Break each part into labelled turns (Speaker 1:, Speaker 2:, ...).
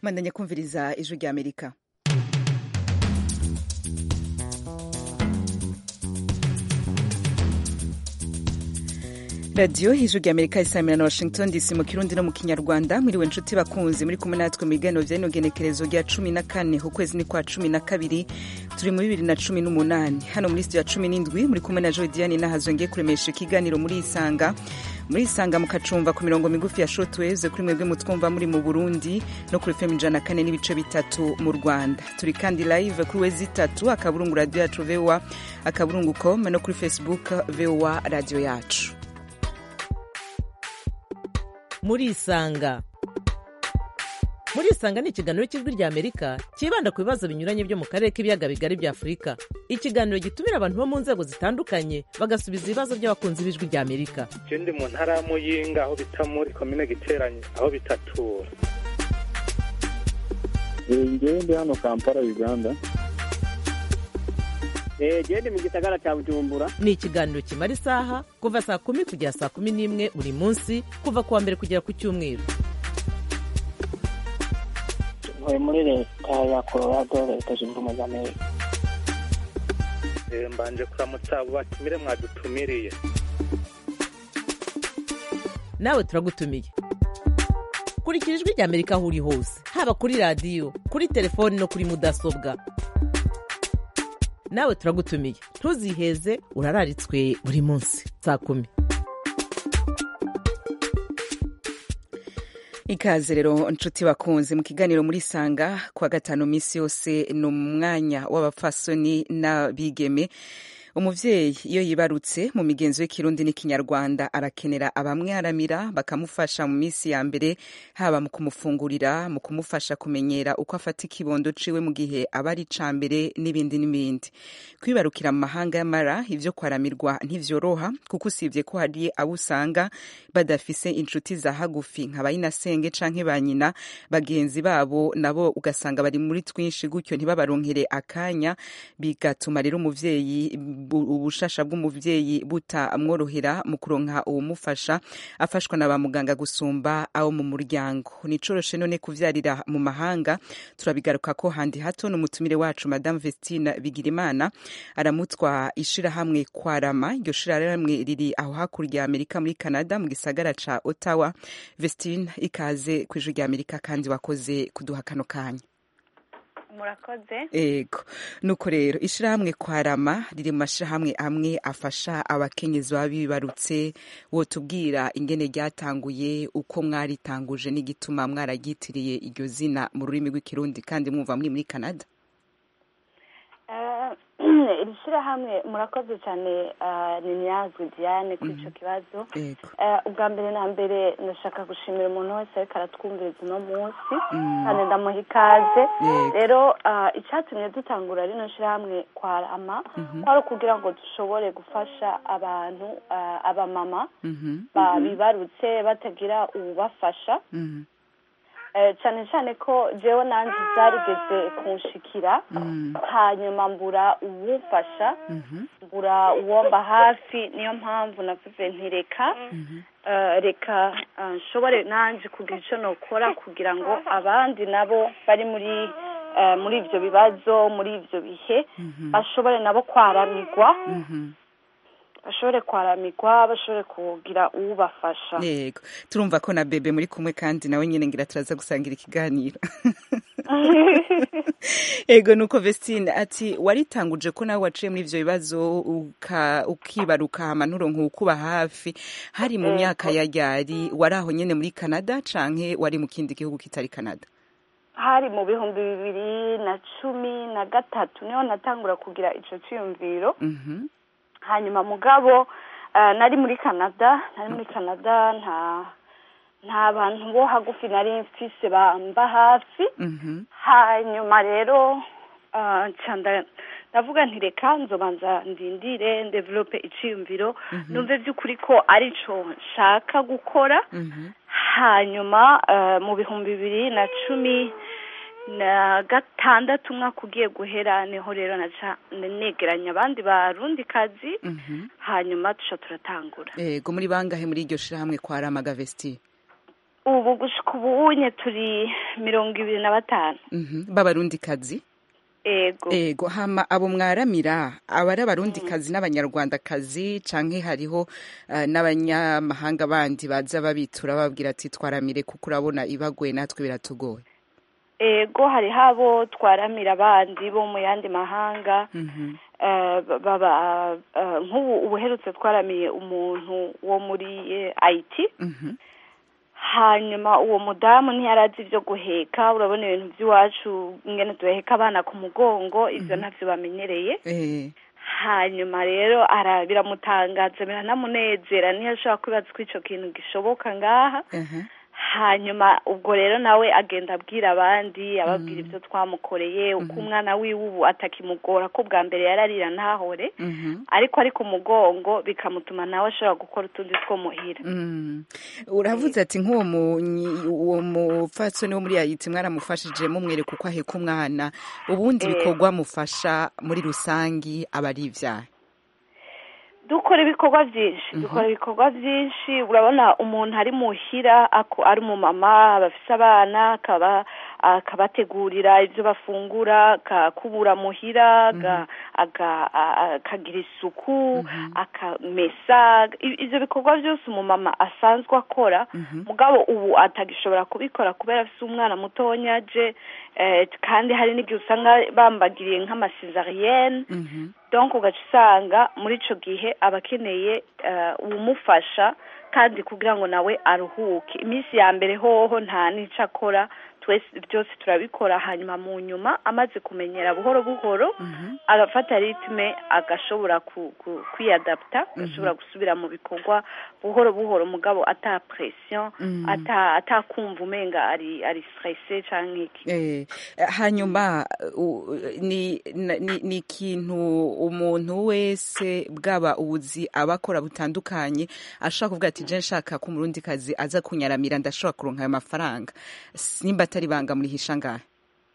Speaker 1: mandanya kumviriza ijwi rya amerika radiyo ijwi rya amerika isamira na washington dc mu kirundi no mu kinyarwanda mwiriwe nshuti bakunzi muri kumwe natwe mu biganiro bya genekerezo rya cumi na kane ukwezi ni kwa cumi na kabiri turi muri bibiri na cumi n'umunani hano muri studio ya cumi n'indwi muri kumwe na joy diane nahazongeye kuremesha ikiganiro muri isanga muri isanga mukacumva ku mirongo migufi ya shortwaves kuri mwebwe mutwumva muri mu burundi no kuri fm ijana na kane n'ibice bitatu mu rwanda turi kandi live kuri wezi itatu akaburungu radiyo yacu voa akaburungu com no kuri facebook voa radiyo yacu
Speaker 2: muri isanga muri isanga ni ikiganiro cy'ijwi rya amerika cyibanda ku bibazo binyuranye byo mu karere k'ibiyaga bigari bya afurika ikiganiro gitumira abantu bo mu nzego zitandukanye bagasubiza ibibazo by'abakunzi b'ijwi rya amerika
Speaker 3: je ndi mu ntara ya muyinga aho bita muri komine giteranye aho bitatura
Speaker 4: ngewe ndi hano kampala uganda
Speaker 5: gende mu gisagara cya bujumbura
Speaker 2: ni ikiganiro kimara isaha kuva saa kumi kugera saa kumi n'imwe buri munsi kuva ku wa mbere kugera ku cyumweru
Speaker 6: ntuye muri leta ya colorado leta zunze ubumwe za amerika
Speaker 3: Eh, mbanje kuramutsa abo batumire mwadutumiriye
Speaker 2: nawe turagutumiye kurikira ijwi rya amerika aho uri hose haba kuri radiyo kuri telefoni no kuri mudasobwa nawe turagutumiye ntuziheze urararitswe buri munsi saa kumi
Speaker 1: ikaze rero nshuti bakunze mu kiganiro muri sanga kwa gatanu minsi yose ni umwanya w'abapfasoni n'abigeme umuvyeyi iyo yibarutse mu migenzo y'ikirundi n'ikinyarwanda arakenera abamwaramira bakamufasha mu minsi ya mbere haba mu kumufungurira mu kumufasha kumenyera uko afata ikibondo ciwe mu gihe aba ari ca mbere n'ibindi n'ibindi kwibarukira mu mahanga y'amara ivyo kwaramirwa ntivyoroha kuko usibye ko hari abo usanga badafise inshuti za hagufi nka bayinasenge canke ba nyina bagenzi babo nabo ugasanga bari muri twinshi gutyo ntibabaronkere akanya bigatuma rero umuvyeyi ubushasha bw'umuvyeyi butamworohera mu kuronka uwumufasha afashwa na ba muganga gusumba abo mu muryango nicoroshe none kuvyarira mu mahanga turabigaruka ko handi hato n'umutumire wacu madame Vestine Bigirimana aramutwa ishirahamwe kwarama iryo shirahamwe riri aho hakurya ya Amerika muri Canada mu gisagara ca Ottawa Vestine ikaze ku ijwi rya Amerika kandi wakoze kuduha kano kanya
Speaker 7: murakoze
Speaker 1: ego nuko rero ishirahamwe kwarama riri mu mashirahamwe amwe afasha abakenyezi baba bibarutse wotubwira ingene ryatanguye uko mwaritanguje n'igituma mwararyitiriye iryo zina mu rurimi rw'ikirundi kandi mwumva muri muri canada
Speaker 7: Eh, iri shyirahamwe murakoze cyane eh, ni nyazwi diane kuri icyo kibazo
Speaker 1: ego
Speaker 7: Eh, ubwa mbere na mbere ndashaka gushimira umuntu wese ariko aratwumviriza uno munsi
Speaker 1: Mm.
Speaker 7: kandi ndamuha ikaze
Speaker 1: Yego.
Speaker 7: rero eh, icyatumye dutangura rino shyirahamwe kwarama
Speaker 1: Mhm.
Speaker 7: kwari ukugira ngo dushobore gufasha abantu eh, abamama
Speaker 1: Mhm.
Speaker 7: ba- bibarutse batagira ubafasha
Speaker 1: Mhm.
Speaker 7: Eh, cyane cyane ko jewe nanjye zarigeze kunshikira
Speaker 1: Mm.
Speaker 7: hanyuma mbura uwumfasha
Speaker 1: Mhm.
Speaker 7: mbura uwomba hafi niyo mpamvu navuze nti reka
Speaker 1: Mhm.
Speaker 7: eh, reka eh, nshobore nanjye kugira icyo nokora kugira ngo abandi nabo bari muri eh, muri ibyo bibazo muri ibyo bihe
Speaker 1: Mhm.
Speaker 7: bashobore nabo kwaramirwa
Speaker 1: Mhm.
Speaker 7: bashobore kwaramigwa bashobore kugira uwubafasha
Speaker 1: yego turumva ko na bebe muri kumwe kandi nawe nyine ngira turaza gusangira ikiganiro ego nuko Vestine ati waritanguje ko nawe waciye muri ivyo bibazo uka- ukibaruka hama nturonka ukuba hafi hari mu
Speaker 7: Ego.
Speaker 1: myaka ya ryari wari aho nyene muri Canada canke wari mu kindi gihugu kitari Canada
Speaker 7: hari mu bihumbi bibiri na cumi na gatatu niho natangura kugira ico ciyumviro
Speaker 1: Mhm.
Speaker 7: hanyuma mugabo eh, nari muri canada nari muri canada nta nta bantu bo hagufi nari mfise bamba hafi
Speaker 1: Mhm.
Speaker 7: hanyuma rero eh, nca nda- ndavuga nti reka nzobanza ndindire ndevelope iciyumviro numve vy'ukuri ko arico nshaka gukora
Speaker 1: Mhm.
Speaker 7: hanyuma eh, mu bihumbi bibiri na cumi na gatandatu umwaka ugiye guhera niho rero naca negeranya abandi barundi kazi hanyuma tuca turatangura
Speaker 1: ego muri bangahe muri iryo shirahamwe kwa ramaga vesti
Speaker 7: ubu gushika ubunye turi mirongo ibiri na batanu
Speaker 1: Mhm. b'abarundikazi
Speaker 7: ego
Speaker 1: ego hama abo mwaramira aba ari abarundikazi n'abanyarwandakazi canke hariho eh, n'abanyamahanga bandi baza babitura bababwira ati twaramire kuko urabona ibagoye natwe biratugoye
Speaker 7: ego hariho abo twaramira abandi bo mu yandi mahanga
Speaker 1: Mhm.
Speaker 7: eh, baba eh, nk'ubu ubuherutse twaramiye umuntu wo muri eh, IT
Speaker 1: Mhm.
Speaker 7: hanyuma uwo mudamu ntiyarazi ibyo guheka urabona ibintu by'iwacu ingene duheka abana ku mugongo ibyo ntabyo bamenyereye
Speaker 1: Eh,
Speaker 7: hanyuma rero ara biramutangaza biranamunezera niyo ashobora kwibaza ko icyo kintu gishoboka ngaha
Speaker 1: aha.
Speaker 7: hanyuma ubwo rero nawe agenda abwira abandi ababwira ibyo twamukoreye uko umwana wiwe ubu atakimugora ko bwa mbere yararira ntahore
Speaker 1: Mhm.
Speaker 7: ariko ari ku mugongo bikamutuma nawe ashobora gukora utundi two muhira
Speaker 1: Mm. uravuze ati nk'uwo munyi- uwo mupfatsoni wo muri yayiti mwaramufashije mumwereka uko aheka umwana ubundi
Speaker 7: Eh.
Speaker 1: bikorwa mufasha muri rusangi aba ari ivyaha
Speaker 7: dukora ibikorwa byinshi dukora ibikorwa byinshi urabona umuntu ari muhira ako ari umumama bafise abana akaba akabategurira ibyo bafungura akakubura muhira aga- aga- a- akagira isuku akamesa I- ivyo bikorwa byose umumama asanzwe akora mugabo ubu atagishobora kubikora kubera afise umwana mutonya aje eh, kandi hari n'igihe usanga bambagiriye nk'amasezariyene
Speaker 1: Mhm.
Speaker 7: donc ugaca usanga muri ico gihe aba akeneye eh, uwumufasha kandi kugira ngo nawe aruhuke iminsi ya mbere hoho nta n'ico akora twese byose turabikora hanyuma mu nyuma amaze kumenyera buhoro buhoro agafata ritme agashobora ku, ku, kwiyadapta agashobora gusubira mu bikorwa buhoro buhoro mugabo ata pression
Speaker 1: Mhm.
Speaker 7: ata atakumva umenga ari ari stressé canke iki
Speaker 1: Eh, hanyuma u- ni na- ni ni ikintu umuntu wese bwaba ubuzi aba akora butandukanye ashobora kuvuga ati je nshaka ko umurundi kazi aza kunyaramira ndashobora kuronka ayo mafaranga S- nimba atari banga murihisha ngahe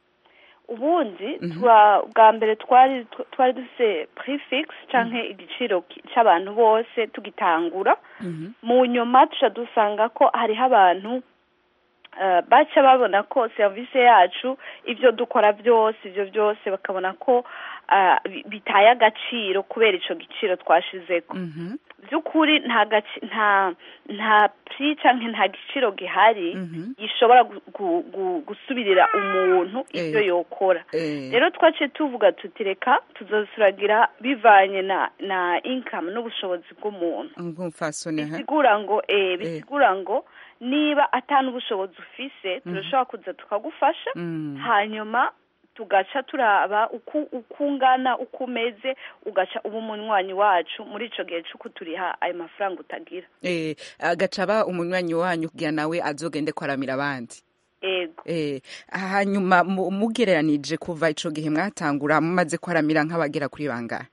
Speaker 7: ubundi twa bwa mbere twari tw- twari dufise prefix canke igiciro ki- c'abantu bose tugitangura mu nyuma tuca dusanga ko hariho abantu eh, baca babona ko serivisi yacu ivyo dukora byose ivyo byose bakabona ko ah, bi- bitaye agaciro kubera ico giciro twashizeko
Speaker 1: Mhm.
Speaker 7: by'ukuri nta gaci- nta nta pri canke nta giciro gihari
Speaker 1: Mhm.
Speaker 7: gishobora gu- gu- gu- gusubirira umuntu ivyo
Speaker 1: Eh.
Speaker 7: yokora
Speaker 1: Eh.
Speaker 7: rero twaciye tuvuga tuti reka tuzosuragira bivanye na na income n'ubushobozi bw'umuntu
Speaker 1: nk'umfasoni ha
Speaker 7: bisigura ngo eh bisigura ngo niba atanu ubushobozi ufise turashobora kuza tukagufasha
Speaker 1: Mm.
Speaker 7: hanyuma tugaca turaba uko uko ungana uko umeze ugaca uba umunywanyi wacu muri ico gihe c'uko turiha ayo mafaranga utagira
Speaker 1: Eh, agaca aba umunywanyi wanyu kugira nawe azogende kwaramira abandi
Speaker 7: ego
Speaker 1: Eh, hanyuma mu- mugereranije kuva ico gihe mwatangura mumaze kwaramira nk'abagera kuri bangahe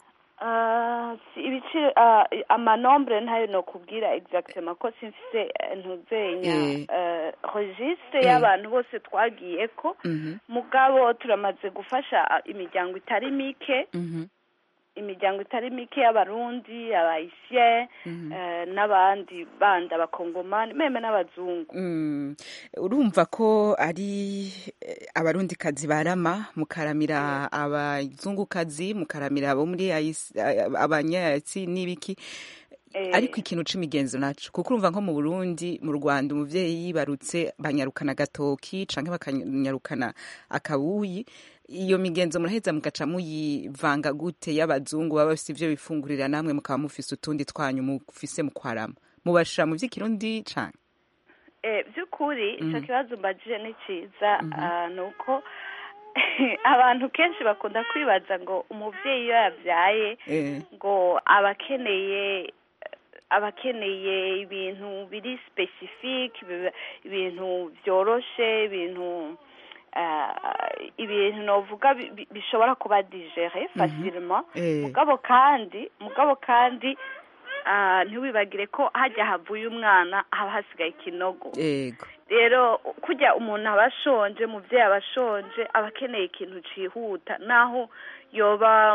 Speaker 7: Ah, si ibiciro ah, amanombre ntayo nokubwira exactement ko simfise eh, ntuzenya
Speaker 1: Eh.
Speaker 7: eh, registre
Speaker 1: Eh.
Speaker 7: y'abantu bose twagiyeko
Speaker 1: Mhm,
Speaker 7: mugabo turamaze gufasha ah, imiryango itari mike
Speaker 1: mhm,
Speaker 7: imiryango itari mike y'abarundi abayisien eh, n'abandi bandi abakongomani meme n'abazungu
Speaker 1: mm. urumva ko ari eh, abarundikazi barama mukaramira abazungukazi mukaramira abo muri ayisi- a- abanyayatsi n'ibiki
Speaker 7: Eh.
Speaker 1: ariko ikintu c'imigenzo naco kuko urumva nko mu Burundi mu Rwanda umuvyeyi yibarutse banyarukana agatoki canke bakanyarukana akabuyi iyo migenzo muraheza mugaca muyivanga gute y'abazungu baba bafise ivyo bifungurira namwe mukaba mufise utundi twanyu mufise mu kwarama mubashira mu vy'ikirundi canke
Speaker 7: Eh, by'ukuri icyo kibazo mbajije ni cyiza ah, ni uko abantu kenshi bakunda kwibaza ngo umubyeyi iyo yabyaye
Speaker 1: eh,
Speaker 7: ngo aba akeneye aba akeneye ibintu biri specifique biba- ibintu byoroshe ibintu ah, ibintu novuga bi- bi- bishobora kuba digere facilement
Speaker 1: eh,
Speaker 7: mugabo kandi mugabo kandi ah, ntiwibagire ko hajya havuye umwana haba hasigaye ikinogo
Speaker 1: ego
Speaker 7: rero kujya umuntu aba ashonje umubyeyi aba ashonje aba akeneye ikintu cyihuta naho yoba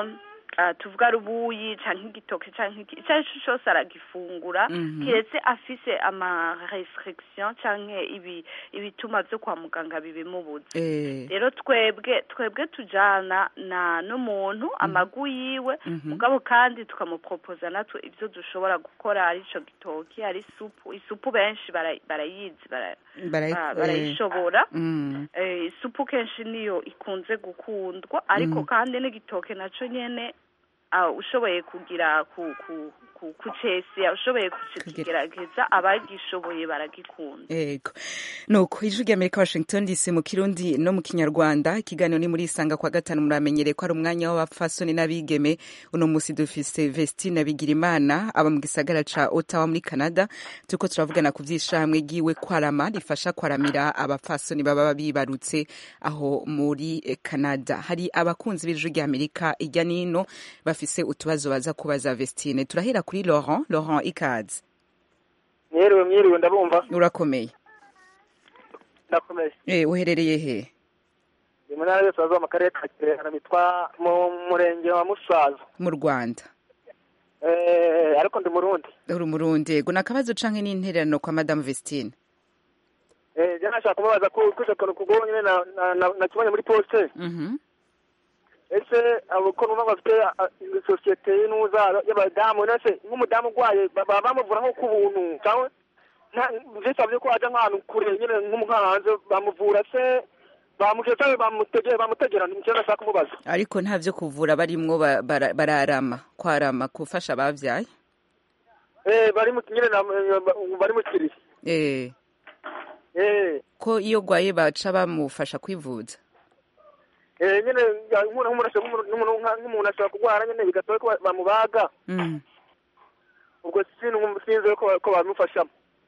Speaker 7: ah, tuvuga rubuyi canke igitoke canke iki ico ari cyo cyose aragifungura
Speaker 1: Mhm.
Speaker 7: kiretse afise ama restriction canke ibi ibituma vyo kwa muganga bibimubuza
Speaker 1: eh,
Speaker 7: rero twebwe twebwe tujana na n'umuntu amagu yiwe
Speaker 1: Mhm.
Speaker 7: mugabo kandi tukamupropoza natwe ivyo dushobora gukora ari ico gitoki ari isupu isupu benshi bara- barayizi bara-
Speaker 1: barayi-
Speaker 7: ba-
Speaker 1: eh,
Speaker 7: barayishobora
Speaker 1: mm,
Speaker 7: Eh, isupu kenshi niyo ikunze gukundwa ariko
Speaker 1: Mm.
Speaker 7: kandi n'igitoke naco nyene ah, ushoboye kugira ku ku ku kucesya ushoboye kukigerageza abagishoboye baragikunda
Speaker 1: Ego. Nuko ijwi ry'Amerika Washington DC mu Kirundi no mu Kinyarwanda ikiganiro ni muri isanga kwa gatanu muramenyereye ko ari umwanya w'abapfasoni n'abigeme uno musi dufise Vestine Bigirimana aba mu gisagara ca Ottawa muri Canada turiko turavugana ku vyishamwe giwe kwarama rifasha kwaramira abapfasoni baba bibarutse aho muri eh, Canada hari abakunzi b'ijwi ry'Amerika irya nino bafise utubazo baza kubaza Vestine turahera kuri Laurent Laurent ikaze
Speaker 5: mwiriwe mwiriwe ndabumva
Speaker 1: urakomeye
Speaker 5: ndakomeye
Speaker 1: Eh, uherereye he
Speaker 5: ni mu ntara y'uburasirazuba mu karere ka kirehe bitwa mu murenge wa musaza
Speaker 1: mu rwanda
Speaker 5: Eh, ariko ndi murundi
Speaker 1: uri umurundi yego ni akabazo canke n'intererano kwa madamu vestine
Speaker 5: Eh, je nashaka kumubaza ko kuje kantu kugo nyine na na- na- nakibonye muri poste
Speaker 1: Mhm.
Speaker 5: ese abo ko numva bafite ah, sosiyete y'inuza y'abadamu nese nk'umudamu urwaye ba- baba bamuvura nko ku buntu cyangwa bisabye ko ajya nk'ahantu kure nyine nk'umuhanze bamuvura se bamuje cyangwa bamutegera bamutegera ni icyo nashaka kumubaza
Speaker 1: ariko nta vyo kuvura barimwo ba- bara- bararama kwarama gufasha abavyaye
Speaker 5: eh bari mu nyine na- bari mu kiriya
Speaker 1: eh
Speaker 5: eh
Speaker 1: ko iyo gwaye baca bamufasha kwivuza
Speaker 5: eh nyine ya- nk'umuntu nk'umuntu ashobora- nk'umuntu nk'umuntu- nk'umuntu ashobora kurwara nyine bigasaba ko ba- bamubaga
Speaker 1: Mm.
Speaker 5: ubwo sinzi sinzi ko ko bamufashamo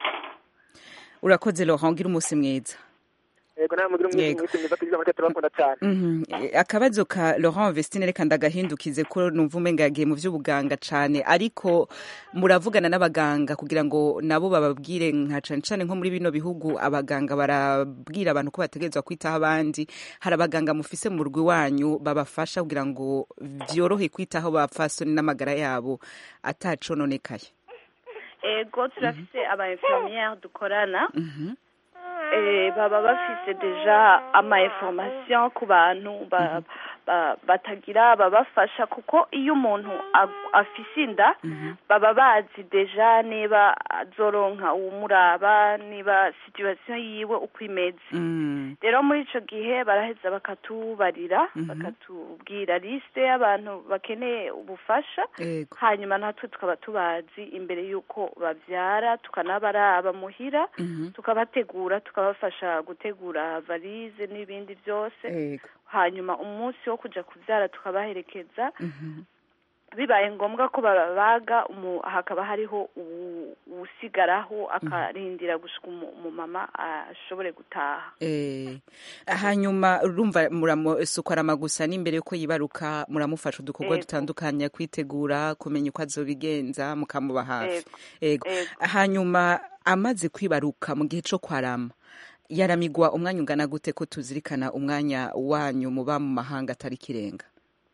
Speaker 1: urakoze Laurent ngira umunsi mwiza
Speaker 5: yego nawe mugira
Speaker 1: Yego.
Speaker 5: umwisi mwiza tugize amateka turabakunda cyane
Speaker 1: Mhm. Eh, akabazo ka Laurent Vestine reka ndagahindukize ko numva umenga yagiye mu vy'ubuganga cane ariko muravugana n'abaganga kugira ngo nabo bababwire nka cane cane nko muri bino bihugu abaganga barabwira abantu ko bategerezwa kwitaho abandi hari abaganga mufise mu rwi wanyu babafasha kugira ngo vyorohe kwitaho bapfasoni n'amagara yabo atacononekaye
Speaker 7: ego turafise aba infirmiere dukorana
Speaker 1: Mhm.
Speaker 7: eh, baba bafise deja ama information ku bantu ba, ba, batagira babafasha kuko iyo umuntu ag- afise inda baba bazi deja niba azoronka uwumuraba niba situation yiwe uko imeze
Speaker 1: Mm.
Speaker 7: rero muri ico gihe baraheza bakatubarira
Speaker 1: Mhm.
Speaker 7: bakatubwira liste y'abantu bakeneye ubufasha
Speaker 1: Ego.
Speaker 7: hanyuma natwe tukaba tubazi imbere y'uko bavyara tukanabaraba muhira
Speaker 1: Mhm.
Speaker 7: tukabategura tukabafasha gutegura valize n'ibindi byose
Speaker 1: Ego.
Speaker 7: hanyuma umunsi wo kuja kuvyara tukabaherekeza
Speaker 1: Mhm.
Speaker 7: bibaye ngombwa ko babaga umu- hakaba hariho uwu- uwusigaraho akarindira gushika umu- umumama ashobore gutaha
Speaker 1: Eh, hanyuma urumva muramusukwarama gusa n'imbere yuko yibaruka muramufasha udukorwa
Speaker 7: Ego.
Speaker 1: dutandukanye kwitegura kumenya uko azobigenza mukamuba hafi ego
Speaker 7: Ego.
Speaker 1: hanyuma amaze kwibaruka mu gihe co kwarama yaramigwa umwanya ungana gute ko tuzirikana umwanya wanyu muba mu mahanga atari kirenga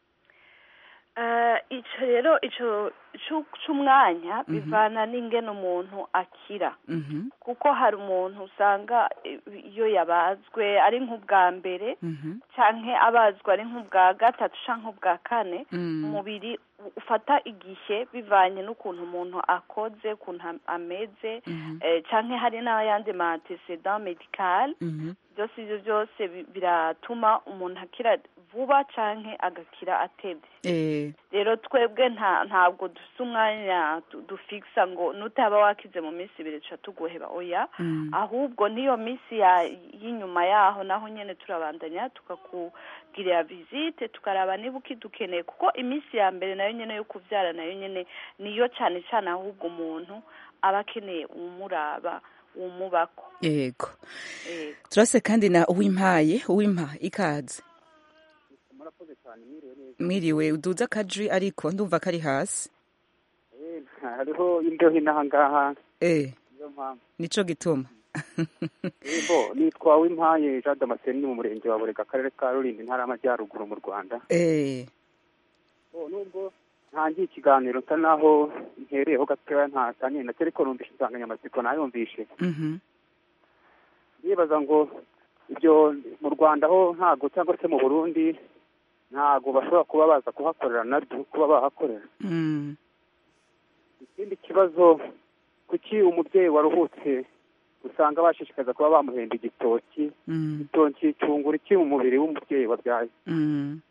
Speaker 7: Eh, ico rero ico cu- c'umwanya bivana n'ingene umuntu akira
Speaker 1: Mhm,
Speaker 7: kuko hari umuntu usanga eh, iyo yabazwe ari nk'ubwa mbere
Speaker 1: mhm,
Speaker 7: canke abazwa ari nk'ubwa gatatu canke ubwa kane
Speaker 1: mm,
Speaker 7: umubiri u- ufata igihe bivanye n'ukuntu umuntu akoze ukuntu am- ameze
Speaker 1: mhm,
Speaker 7: eh, canke hari n'ayandi ma antecedent medical
Speaker 1: mhm.
Speaker 7: byose ivyo byose bi- biratuma umuntu akira vuba canke agakira atevye
Speaker 1: Eh,
Speaker 7: rero twebwe nta ntabwo dufise umwanya du- dufikisa ngo nutaba wakize mu minsi ibiri tuca tuguheba oya
Speaker 1: mm,
Speaker 7: ahubwo n'iyo minsi ya y'inyuma yaho naho nyene turabandanya tukakugirira visite tukaraba niba ukidukeneye kuko iminsi ya mbere nayo nyene yo kuvyara nayo nyene niyo cane cane ahubwo umuntu aba akeneye uwumuraba uwumubako
Speaker 1: ego
Speaker 7: eh,
Speaker 1: turase kandi na uwimpaye uwimpa ikaze
Speaker 4: murakoze cyane mwiriwe neza
Speaker 1: mwiriwe uduze akajwi ariko ndumva kari hasi
Speaker 4: Eh, hariho imbeho inaha ngaha
Speaker 1: eh
Speaker 4: niyo mpamvu
Speaker 1: nico gituma
Speaker 4: yego nitwa wimpaye jean damascene ni mu murenge wa burega akarere ka rulindo intara y'amajyaruguru mu rwanda
Speaker 1: eh
Speaker 4: Oh, nubwo ntangiye ikiganiro nsa naho ntereyeho gatoya ntatanye nacyo ariko numvishe insanganyamatsiko nayumvishe
Speaker 1: Mhm.
Speaker 4: ndibaza ngo ibyo mu rwanda ho ntago cyangwa se mu burundi ntago bashobora kuba baza kuhakorera nabyo kuba bahakorera
Speaker 1: Mm.
Speaker 4: ikindi kibazo kuki umubyeyi waruhutse usanga bashishikaza kuba bamuhemba igitoki
Speaker 1: Mm.
Speaker 4: igitoki cyungura iki mu mubiri w'umubyeyi wabyaye
Speaker 1: Mm.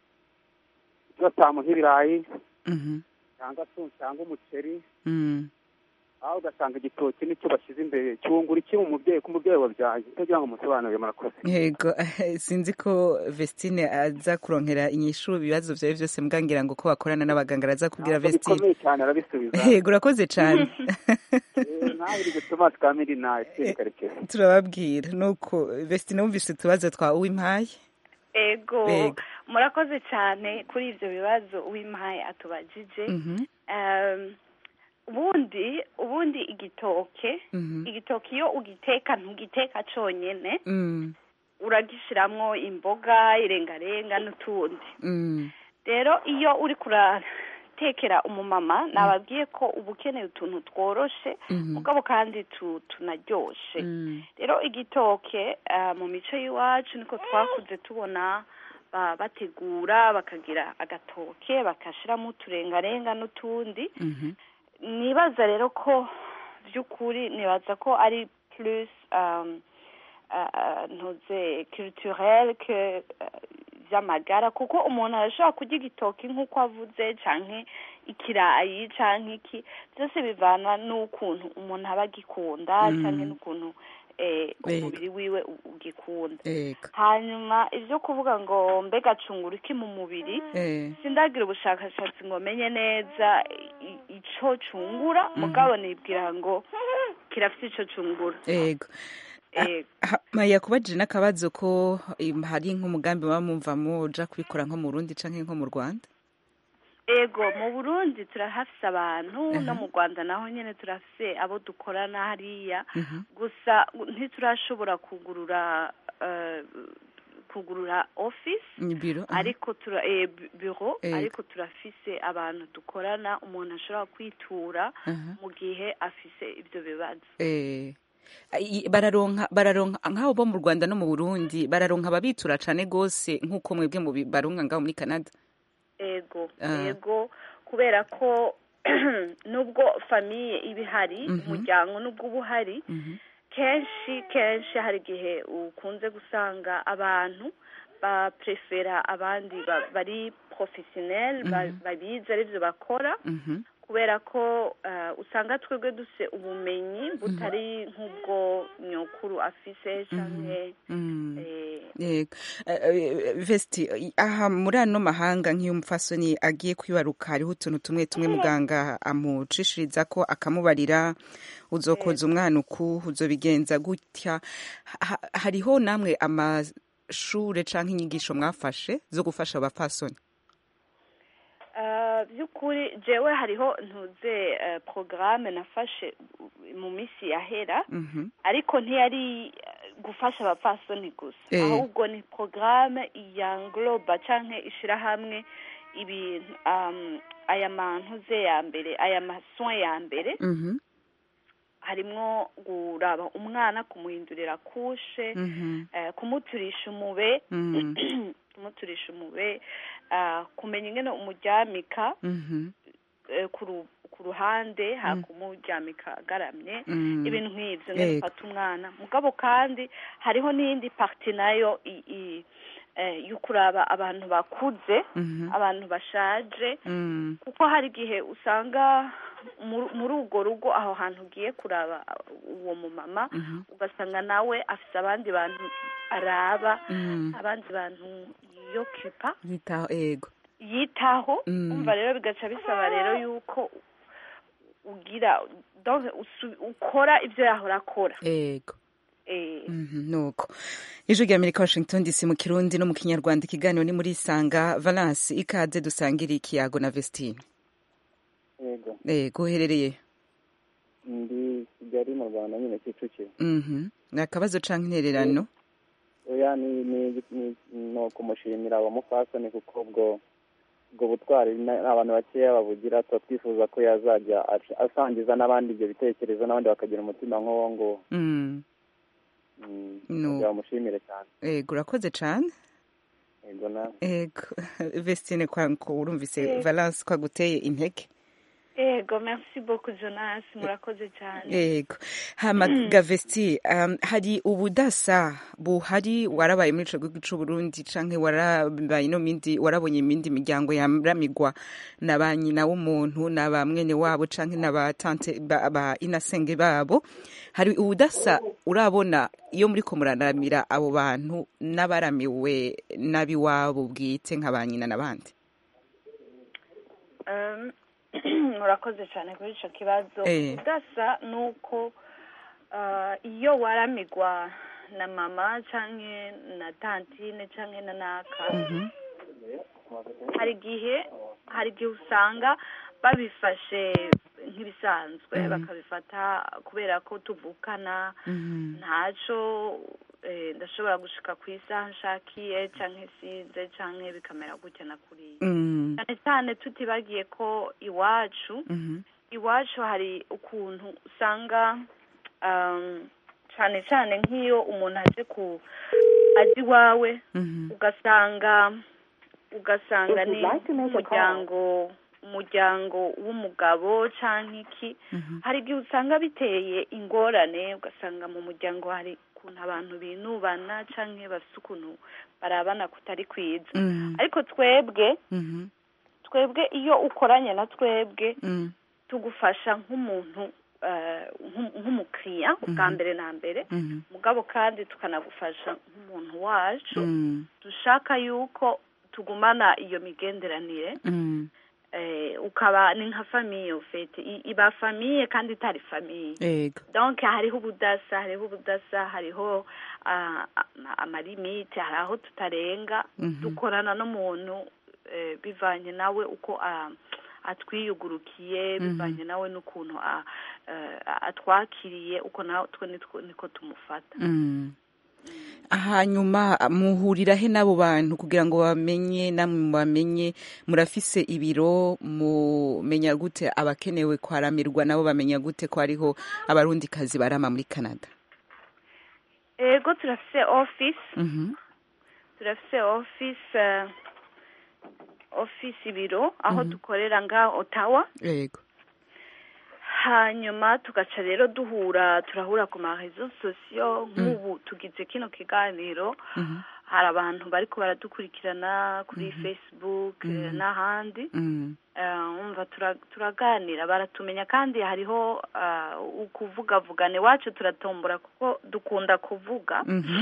Speaker 4: batamuha ibirayi
Speaker 1: Mhm.
Speaker 4: cyangwa se cyangwa umuceri
Speaker 1: Mm.
Speaker 4: aho ugasanga igitoki nicyo bashyize imbere cyungura iki mu mubyeyi ku mubyeyi wabyaye utagira ngo umusobanurire murakoze
Speaker 1: yego sinzi ko vestine aza kuronkera inyishu ibibazo byawe byose mbwangira ngo ko bakorana n'abaganga araza kubwira
Speaker 4: Ntabwo
Speaker 1: vestine
Speaker 4: bikomeye cyane arabisubiza
Speaker 1: yego urakoze cyane
Speaker 4: Eh, nawe uri gutuma twamiri nawe karekezi
Speaker 1: turababwira nuko vestine wumvise utubazo twa uwimpaye
Speaker 7: ego
Speaker 1: Yego.
Speaker 7: murakoze cyane kuri ibyo bibazo uwimpaye atubajije
Speaker 1: Mhm.
Speaker 7: Um, ubundi ubundi igitoke
Speaker 1: Mhm.
Speaker 7: igitoke iyo ugiteka ntugiteka cyonyine
Speaker 1: Mm.
Speaker 7: uragishiramwo imboga irengarenga n'utundi
Speaker 1: Mm.
Speaker 7: rero iyo uri kuratekera umumama nababwiye ko uba ukeneye utuntu tworoshe
Speaker 1: Mhm.
Speaker 7: mugabo kandi tu- tunaryoshe
Speaker 1: Mm.
Speaker 7: rero igitoke ah, mu mico y'iwacu niko twakuze tubona ba- bategura bakagira agatoke bakashiramo uturengarenga n'utundi
Speaker 1: Mhm.
Speaker 7: nibaza rero ko by'ukuri nibaza ko ari plus um, uh, uh, ntuze culturel que uh, vy'amagara kuko umuntu arashobora kurya igitoki nk'uko avuze canke ikirayi canke iki byose bivana n'ukuntu umuntu aba agikunda
Speaker 1: Mm.
Speaker 7: canke n'ukuntu eh,
Speaker 1: Yego.
Speaker 7: umubiri wiwe u- ugikunda
Speaker 1: Yego.
Speaker 7: hanyuma ivyo kuvuga ngo mbega cungura iki mu mubiri
Speaker 1: Eh.
Speaker 7: sindagira ubushakashatsi ngo menye neza i- ico cungura mugabo nibwira ngo kirafite ico cungura
Speaker 1: Yego.
Speaker 7: Ego.
Speaker 1: Ha- Maya kubajije n'akabazo ko im, hari nk'umugambi muba mumvamo uja kubikora nko mu Burundi canke nko mu Rwanda
Speaker 7: ego mu burundi turahafise abantu no mu rwanda naho nyene turafise abo dukorana hariya
Speaker 1: Mhm.
Speaker 7: gusa ntiturashobora kugurura eh, kugurura office
Speaker 1: Ni biro aha.
Speaker 7: ariko tura eh, bu- bureau
Speaker 1: Ego.
Speaker 7: ariko turafise abantu dukorana umuntu ashobora kwitura
Speaker 1: Aha.
Speaker 7: mu gihe afise ivyo bibazo
Speaker 1: Eh. I- bararonka bararonka nk'abo bo mu Rwanda no mu Burundi bararonka ababitura cane gose nk'uko mwebwe mu baronka ngaho muri Canada
Speaker 7: ego
Speaker 1: Ah.
Speaker 7: ego kubera ko nubwo famiye iba ihari
Speaker 1: Mhm.
Speaker 7: umuryango nubwo uba uhari
Speaker 1: Mhm.
Speaker 7: kenshi kenshi hari igihe ukunze gusanga abantu baprefera abandi ba- bari professionnel ba-
Speaker 1: Mhm.
Speaker 7: babizi arivyo bakora
Speaker 1: Mhm.
Speaker 7: kubera ko eh, usanga twebwe dufise ubumenyi butari nk'ubwo nyokuru afise canke
Speaker 1: Mm.
Speaker 7: eh,
Speaker 1: Yego. Eh, eh, Vesti i- aha muri ano mahanga nk'iyo umupfasoni agiye kwibaruka hariho utuntu tumwe tumwe muganga amucishiriza ko akamubarira uzokoza umwana uku uzobigenza gutya Ha- hariho namwe amashure canke inyigisho mwafashe zo gufasha abapfasoni
Speaker 7: Uh, by'ukuri jewe hariho ntuze uh, programme nafashe mu minsi yahera
Speaker 1: Mhm.
Speaker 7: ariko ntiyari uh, gufasha abapfasoni gusa
Speaker 1: Eh.
Speaker 7: ahubwo ni programme ya ngloba canke ishirahamwe ibintu um, aya mantuze ya mbere aya masoin ya mbere
Speaker 1: Mhm.
Speaker 7: harimwo kuraba umwana kumuhindurira kushe
Speaker 1: Mhm.
Speaker 7: eh, kumuturisha umube
Speaker 1: Mm.
Speaker 7: kumuturisha umube ah, kumenya ingene umuryamika
Speaker 1: Mhm.
Speaker 7: eh, ku ru- ku ruhande hakumuryamika agaramye
Speaker 1: Mm.
Speaker 7: ibintu nk'ivyo ngene
Speaker 1: Yego.
Speaker 7: ufata umwana mugabo kandi hariho n'iyindi parti nayo i- i- eh, yo kuraba abantu bakuze
Speaker 1: Mhm.
Speaker 7: abantu bashaje
Speaker 1: Mm.
Speaker 7: kuko hari igihe usanga muri muri urwo rugo aho hantu ugiye kuraba uwo mumama
Speaker 1: Mhm.
Speaker 7: ugasanga nawe afise abandi bantu araba
Speaker 1: Mm.
Speaker 7: abandi bantu yokipa
Speaker 1: Yitaho ego.
Speaker 7: yitaho
Speaker 1: Mm.
Speaker 7: umva rero bigaca bisaba rero yuko ugira donc usu- ukora ibyo yahora akora
Speaker 1: Ego.
Speaker 7: eh
Speaker 1: Mhm, nuko ijwi rya amerika washington dc mu kirundi no mu kinyarwanda ikiganiro ni muri sanga valence ikaze dusangire ikiyago na vestine
Speaker 6: yego
Speaker 1: ego uherereye
Speaker 6: ndi kigali mu rwanda nyine kicukiro
Speaker 1: Mhm. ni akabazo canke intererano
Speaker 6: oya ni ni ni ni ukumushimira uwo mupfasoni kuko ubwo
Speaker 8: ubwo butwari na- abantu bakeya babugira tuba twifuza ko yazajya ash- asangiza n'abandi ibyo bitekerezo n'abandi bakagira umutima nk'uwo nguwo
Speaker 1: Mm.
Speaker 8: Mm,
Speaker 1: No.
Speaker 8: kugira bamushimire cyane
Speaker 1: ego urakoze cane
Speaker 8: yego nawe
Speaker 1: ego vestine kwanko urumvise
Speaker 7: Yego.
Speaker 1: valence ko aguteye intege
Speaker 7: yego merci beaucoup jonas murakoze cyane
Speaker 1: yego hama gavesti um, hari ubudasa buhari warabaye muri ico gihugu c'uburundi canke warabaye no mindi warabonye imindi miryango yaramigwa na ba nyina w'umuntu na ba mwene wabo canke na ba tante ba, ba inasenge babo hari ubudasa urabona iyo muriko muraramira abo bantu n'abaramiwe n'abiwabo bwite nka ba nyina n'abandi
Speaker 7: Um, murakoze cyane kuri icyo kibazo
Speaker 1: Eh.
Speaker 7: udasa ni uko uh, iyo waramigwa na mama cyangwa na tantine cyangwa na naka hari igihe hari igihe usanga babifashe nk'ibisanzwe bakabifata kubera ko tuvukana ntacyo eh, ndashobora gushika ku isaha nshakiye cyangwa isize cyangwa bikamera gutya na kuriya
Speaker 1: Mm.
Speaker 7: cyane cyane tutibagiye ko iwacu
Speaker 1: Mhm.
Speaker 7: iwacu hari ukuntu usanga um, cyane cyane nk'iyo umuntu aje ku aje iwawe
Speaker 1: Mhm.
Speaker 7: ugasanga ugasanga
Speaker 6: If you'd
Speaker 7: ni
Speaker 6: like to make a
Speaker 7: umuryango umuryango w'umugabo cyangwa iki
Speaker 1: Mhm.
Speaker 7: hari igihe usanga biteye ingorane ugasanga mu muryango hari ukuntu abantu binubana cyangwa bafite ukuntu barabana kutari kwiza
Speaker 1: Mhm.
Speaker 7: ariko twebwe
Speaker 1: Mhm.
Speaker 7: twebwe iyo ukoranye na twebwe
Speaker 1: Mm.
Speaker 7: tugufasha nk'umuntu eh, nk'u- nk'umukiriya bwa mbere na mbere
Speaker 1: Mhm.
Speaker 7: mugabo kandi tukanagufasha nk'umuntu wacu
Speaker 1: Mm.
Speaker 7: dushaka yuko tugumana iyo migenderanire
Speaker 1: Mm.
Speaker 7: eh, ukaba ni nka famiye ufite I- iba famiye kandi itari famiye
Speaker 1: Ego.
Speaker 7: donc hariho ubudasa hariho ubudasa hariho ah, ama- amalimite hari aho tutarenga
Speaker 1: Mhm.
Speaker 7: dukorana n'umuntu eh, bivanye nawe uko ah, atwiyugurukiye
Speaker 1: Mhm.
Speaker 7: bivanye nawe n'ukuntu ah, eh, atwakiriye uko natwe nitwo- niko tumufata
Speaker 1: Mm. hanyuma muhurira he n'abo bantu kugira ngo bamenye namwe bamenye murafise ibiro mumenya gute abakenewe kwaramirwa nabo bamenya gute ko hariho abarundikazi barama muri canada
Speaker 7: ego turafise office
Speaker 1: Mhm.
Speaker 7: turafise office eh, office ibiro aho dukorera nga otawa
Speaker 1: yego
Speaker 7: hanyuma tugaca rero duhura turahura ku marezo sosiyo nk'ubu tugize kino kiganiro
Speaker 1: Mhm.
Speaker 7: hari abantu bariko baradukurikirana kuri facebook eh, n'ahandi
Speaker 1: Mm.
Speaker 7: Eh, umva tura- turaganira baratumenya kandi hariho ah, ukuvugavugana iwacu turatombora kuko dukunda kuvuga
Speaker 1: Mhm.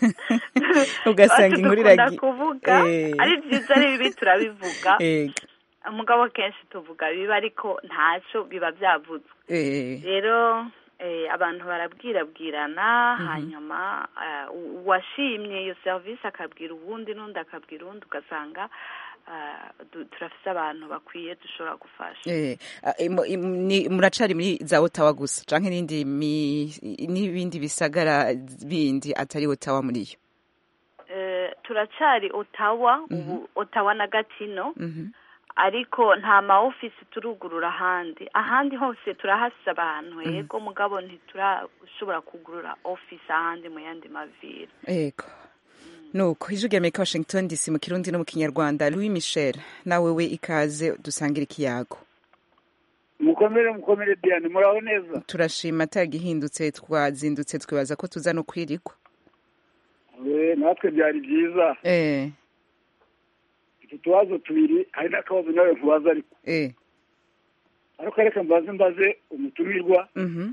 Speaker 1: ugasanga
Speaker 7: Iwacu
Speaker 1: inkuru
Speaker 7: dukunda
Speaker 1: iragi
Speaker 7: kuvuga
Speaker 1: Eh.
Speaker 7: ari byiza ari bibi turabivuga
Speaker 1: Ego.
Speaker 7: umugabo kenshi tuvuga biba ariko ntacyo biba byavuzwe
Speaker 1: Eh.
Speaker 7: rero eh, abantu barabwirabwirana hanyuma eh, u- uwashimye iyo serivisi akabwira uwundi n'undi akabwira uwundi ugasanga eh, du- turafise abantu bakwiye dushobora gufasha
Speaker 1: Eh, ah, imu- imu- ni- muracari muri za otawa gusa canke n'indi mi- n'ibindi bisagara bindi atari otawa muri yo
Speaker 7: Eh, turacari otawa ubu otawa na gatino
Speaker 1: Mhm.
Speaker 7: ariko nta ma ofisi turugurura ahandi ahandi hose turahafise abantu yego mugabo ntiturashobora kugurura ofisi ahandi mu yandi maviri
Speaker 1: Ego. Nuko ijwi rya Amerika Washington DC mu Kirundi no mu Kinyarwanda Louis Michel nawe we ikaze dusangira ikiyago
Speaker 9: mukomere mukomere diane muraho neza
Speaker 1: turashima atagihindutse twazindutse twibaza ko tuza no kwirikwa
Speaker 9: Eh, natwe byari byiza
Speaker 1: eh
Speaker 9: utu tubazo tubiri hari n'akabazo nawe nkubaza ariko
Speaker 1: eh
Speaker 9: ariko reka mbaze mbaze umutumirwa
Speaker 1: mhm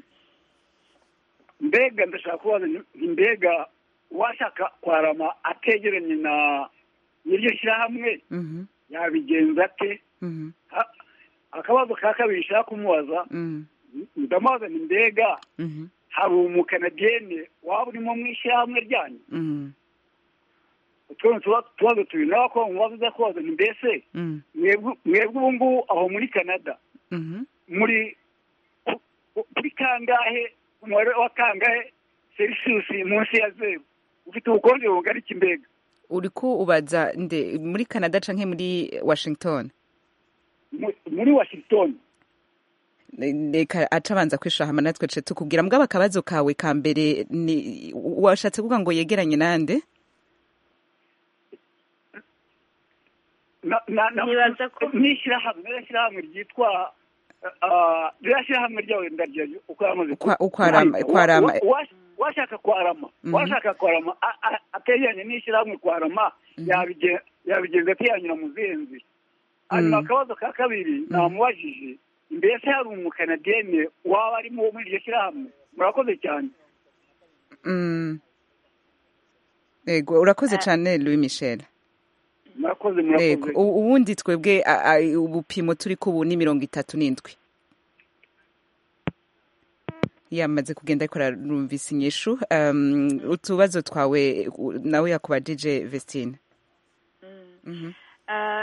Speaker 9: mbega ndashaka kubaza nti mbega uwashaka kwarama ategeranye na n'iryo shyirahamwe
Speaker 1: mhm
Speaker 9: yabigenza ate
Speaker 1: mhm
Speaker 9: Ha- akabazo ka kabiri nshaka kumubaza
Speaker 1: mhm
Speaker 9: ndamubaza ni mbega
Speaker 1: mhm
Speaker 9: hari umukanadiyene waba urimo mu ishyirahamwe ryanyu
Speaker 1: mhm
Speaker 9: utwo ni utuba- utubazo tubiri nawe ko mubaza uza kubaza ni mbese
Speaker 1: mhm
Speaker 9: mwebwe mwebwe ubu ngubu aho muri canada
Speaker 1: mhm
Speaker 9: muri ku- ku- kuri kangahe umubare wa kangahe selisiyusi munsi ya zeru ufite ubukonje bungana iki mbega
Speaker 1: uriko ubaza nde muri canada canke muri washington
Speaker 9: Mu- muri washington
Speaker 1: reka aca abanza kwishura hama natwe ce tukubwira mbwaba akabazo kawe ka mbere ni washatse kuvuga ngo yegeranye nande
Speaker 9: Na- na- na-
Speaker 7: Nibaza ko-
Speaker 9: n'ishyirahamwe n'ishyirahamwe ryitwa ah, ririya shyirahamwe ryawe ndaryo uko yamaze
Speaker 1: Ukwa- ukwarama- ukwarama.
Speaker 9: Wa- wa- washaka kwarama
Speaker 1: Mhm.
Speaker 9: washaka kwarama a- a- ategeranye n'ishyirahamwe kwarama yabigen- yabigenza atiyanyura mu zenzi hanyuma
Speaker 1: Mm.
Speaker 9: akabazo ka kabiri namubajije mbese hari umukanadiyene waba arimo wo muri iryo shyirahamwe murakoze cyane
Speaker 1: Mm. ego urakoze cane louis michel
Speaker 9: murakoze
Speaker 1: ego
Speaker 9: murakoze
Speaker 1: u- ubundi twebwe a- a- ubupimo turiko ubu ni mirongo itatu n'indwi yamaze kugenda ariko ararumvisa inyishu um, utubazo twawe u- nawe yakubajije vestine Mhm.
Speaker 7: Ah,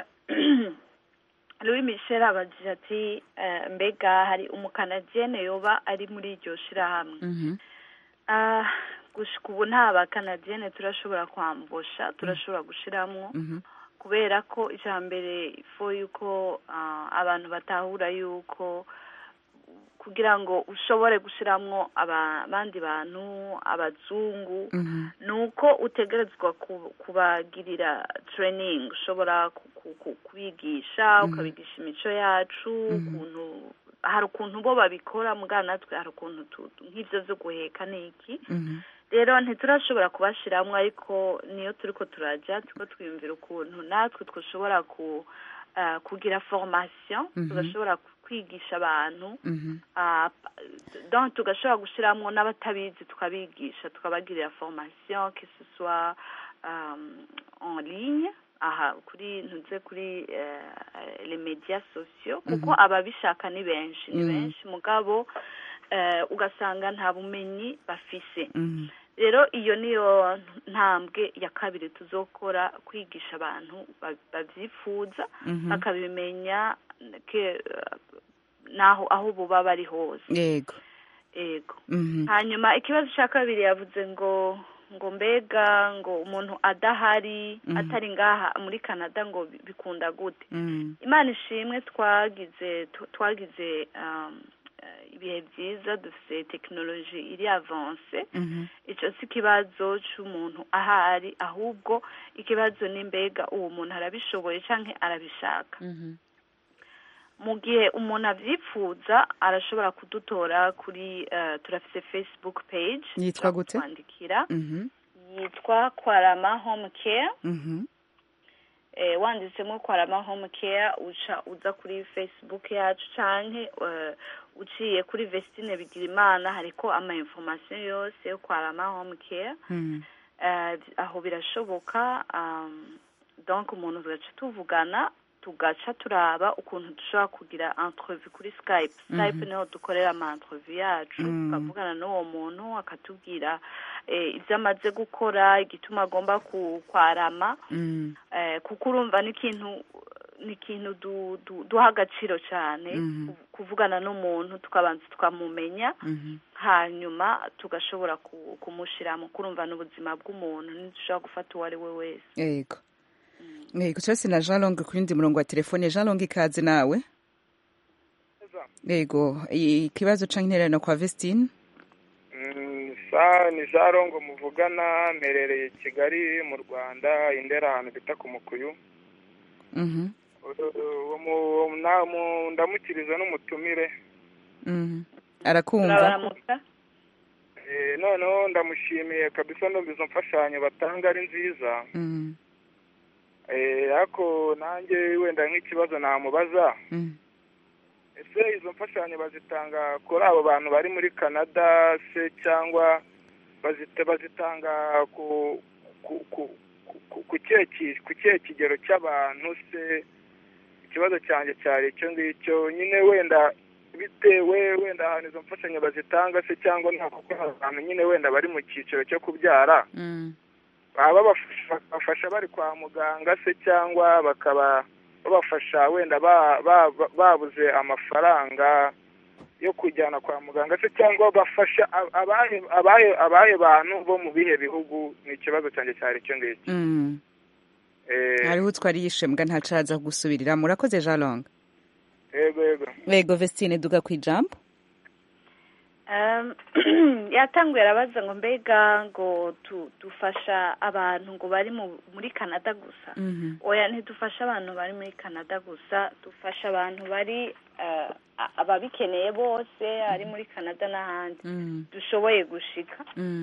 Speaker 7: louis michel abajije ati eh, mbega hari umukanadiyene yoba ari muri iryo shirahamwe
Speaker 1: Mhm.
Speaker 7: Ah, gushika ubu nta bakanadiyene turashobora kwambusha turashobora gushiramwo
Speaker 1: Mhm.
Speaker 7: kubera ko icya mbere ifo yuko ah, abantu batahura yuko kugira ngo ushobore gushiramwo aba- abandi bantu abazungu
Speaker 1: Mhm.
Speaker 7: ni uko utegerezwa ku- kubagirira training ushobora ku- ku- ku- kubigisha ukabigisha imico yacu ukuntu hari ukuntu bo babikora muga natwe hari ukuntu tu- nk'ivyo vyo guheka n'iki
Speaker 1: Mhm.
Speaker 7: rero ntiturashobora kubashiramwo ariko niyo turiko turaja turiko twiyumvira ukuntu natwe twashobora ku ah, kugira formation
Speaker 1: Mhm.
Speaker 7: tugashobora kwigisha abantu
Speaker 1: Mhm.
Speaker 7: Ah, donc tugashobora gushiramwo n'abatabizi tukabigisha tukabagirira formation que ce soit um, en ligne aha kuri ntuze kuri uh, les médias sociaux kuko ababishaka ni benshi ni
Speaker 1: Mhm.
Speaker 7: benshi mugabo uh, ugasanga nta bumenyi bafise
Speaker 1: Mhm.
Speaker 7: rero iyo niyo ntambwe ya kabiri tuzokora kwigisha abantu ba- bavyifuza
Speaker 1: Mhm.
Speaker 7: bakabimenya ke naho aho buba bari hose
Speaker 1: yego
Speaker 7: ego
Speaker 1: Mhm.
Speaker 7: hanyuma ikibazo cya kabiri yavuze ngo ngo mbega ngo umuntu adahari
Speaker 1: Mhm.
Speaker 7: atari ngaha muri canada ngo bi- bikunda gute
Speaker 1: Mhm.
Speaker 7: imana ishimwe twagize tu- twagize um, eh, ibihe byiza dufite tekinoloji iri avanse
Speaker 1: Mhm.
Speaker 7: icyo si ikibazo cy'umuntu ahari ahubwo ikibazo ni mbega uwo muntu arabishoboye cyangwa arabishaka
Speaker 1: Mhm.
Speaker 7: mu gihe umuntu abyipfuza arashobora kudutora kuri eh, turafite facebook page
Speaker 1: Yitwa gute?
Speaker 7: twandikira
Speaker 1: Mhm.
Speaker 7: yitwa kwarama home care
Speaker 1: Mhm.
Speaker 7: eh, wanditsemo kwarama home care uca uza kuri facebook yacu canke eh, uciye kuri vestine bigirimana hariko ama information yose yo kwarama home care
Speaker 1: Mhm.
Speaker 7: eh, aho birashoboka um, donc umuntu tugaca tuvugana tugaca turaba ukuntu dushobora kugira entrevue kuri skype skype niho dukorera ama entrevue yacu
Speaker 1: Mhm.
Speaker 7: tukavugana n'uwo muntu akatubwira eh, ibyo amaze gukora igituma agomba ku- kwarama
Speaker 1: Mhm.
Speaker 7: eh, kuko urumva ni ikintu ni ikintu du, du, duha agaciro cyane
Speaker 1: Mhm.
Speaker 7: ku- kuvugana n'umuntu tukabanza tukamumenya
Speaker 1: Mhm.
Speaker 7: hanyuma tugashobora ku- kumushiramo kurumva n'ubuzima bw'umuntu ntidushobora gufata uwo ari we wese
Speaker 1: yego yego cyose na jean long ku yindi murongo wa telefone jean long ikaze nawe yego ikibazo canke intererano kwa vestine
Speaker 10: Mm, sa ni jarongo muvugana mperereye i kigali mu rwanda indera ahantu bita ku mukuyu
Speaker 1: Mhm.
Speaker 10: uwo mu- na- mu- ndamukiriza n'umutumire
Speaker 1: Mhm. arakumva
Speaker 7: turabaramuka
Speaker 10: Eh, noneho ndamushimiye kabisa ndumva izo mfashanyo batanga ari nziza
Speaker 1: Mhm.
Speaker 10: Eh, ariko nanjye wenda nk'ikibazo namubaza
Speaker 1: Mhm.
Speaker 10: ese izo mfashanyo bazitanga kuri abo bantu bari muri canada se cyangwa bazita bazitanga ku ku ku ku- ku kihe ki- ku kihe kigero cy'abantu se ikibazo cyanjye cyari icyo ngicyo nyine wenda bitewe wenda ahantu izo mfashanyo bazitanga se cyangwa nta kuko hari abantu nyine wenda bari mu cyiciro cyo kubyara
Speaker 1: Mhm.
Speaker 10: baba babafasha bakabafasha bari kwa muganga se cyangwa bakaba babafasha wenda ba- ba- ba- babuze amafaranga yo kujyana kwa muganga se cyangwa bafasha a- abahe abahe abahe bantu bo mu bihe bihugu ni ikibazo cyanjye cyari icyo ngicyo
Speaker 1: Mhm.
Speaker 10: Eh,
Speaker 1: hariho utwari yishembwa ntacaza gusubirira murakoze jean long
Speaker 10: yego yego
Speaker 1: yego vestine duga ku ijambo
Speaker 7: Um, yatanguye arabaza ngo mbega ngo tu- dufasha abantu ngo bari mu- muri canada gusa oya ntidufasha abantu bari muri canada gusa dufasha abantu bari eh, a- ababikeneye bose ari muri canada n'ahandi dushoboye gushika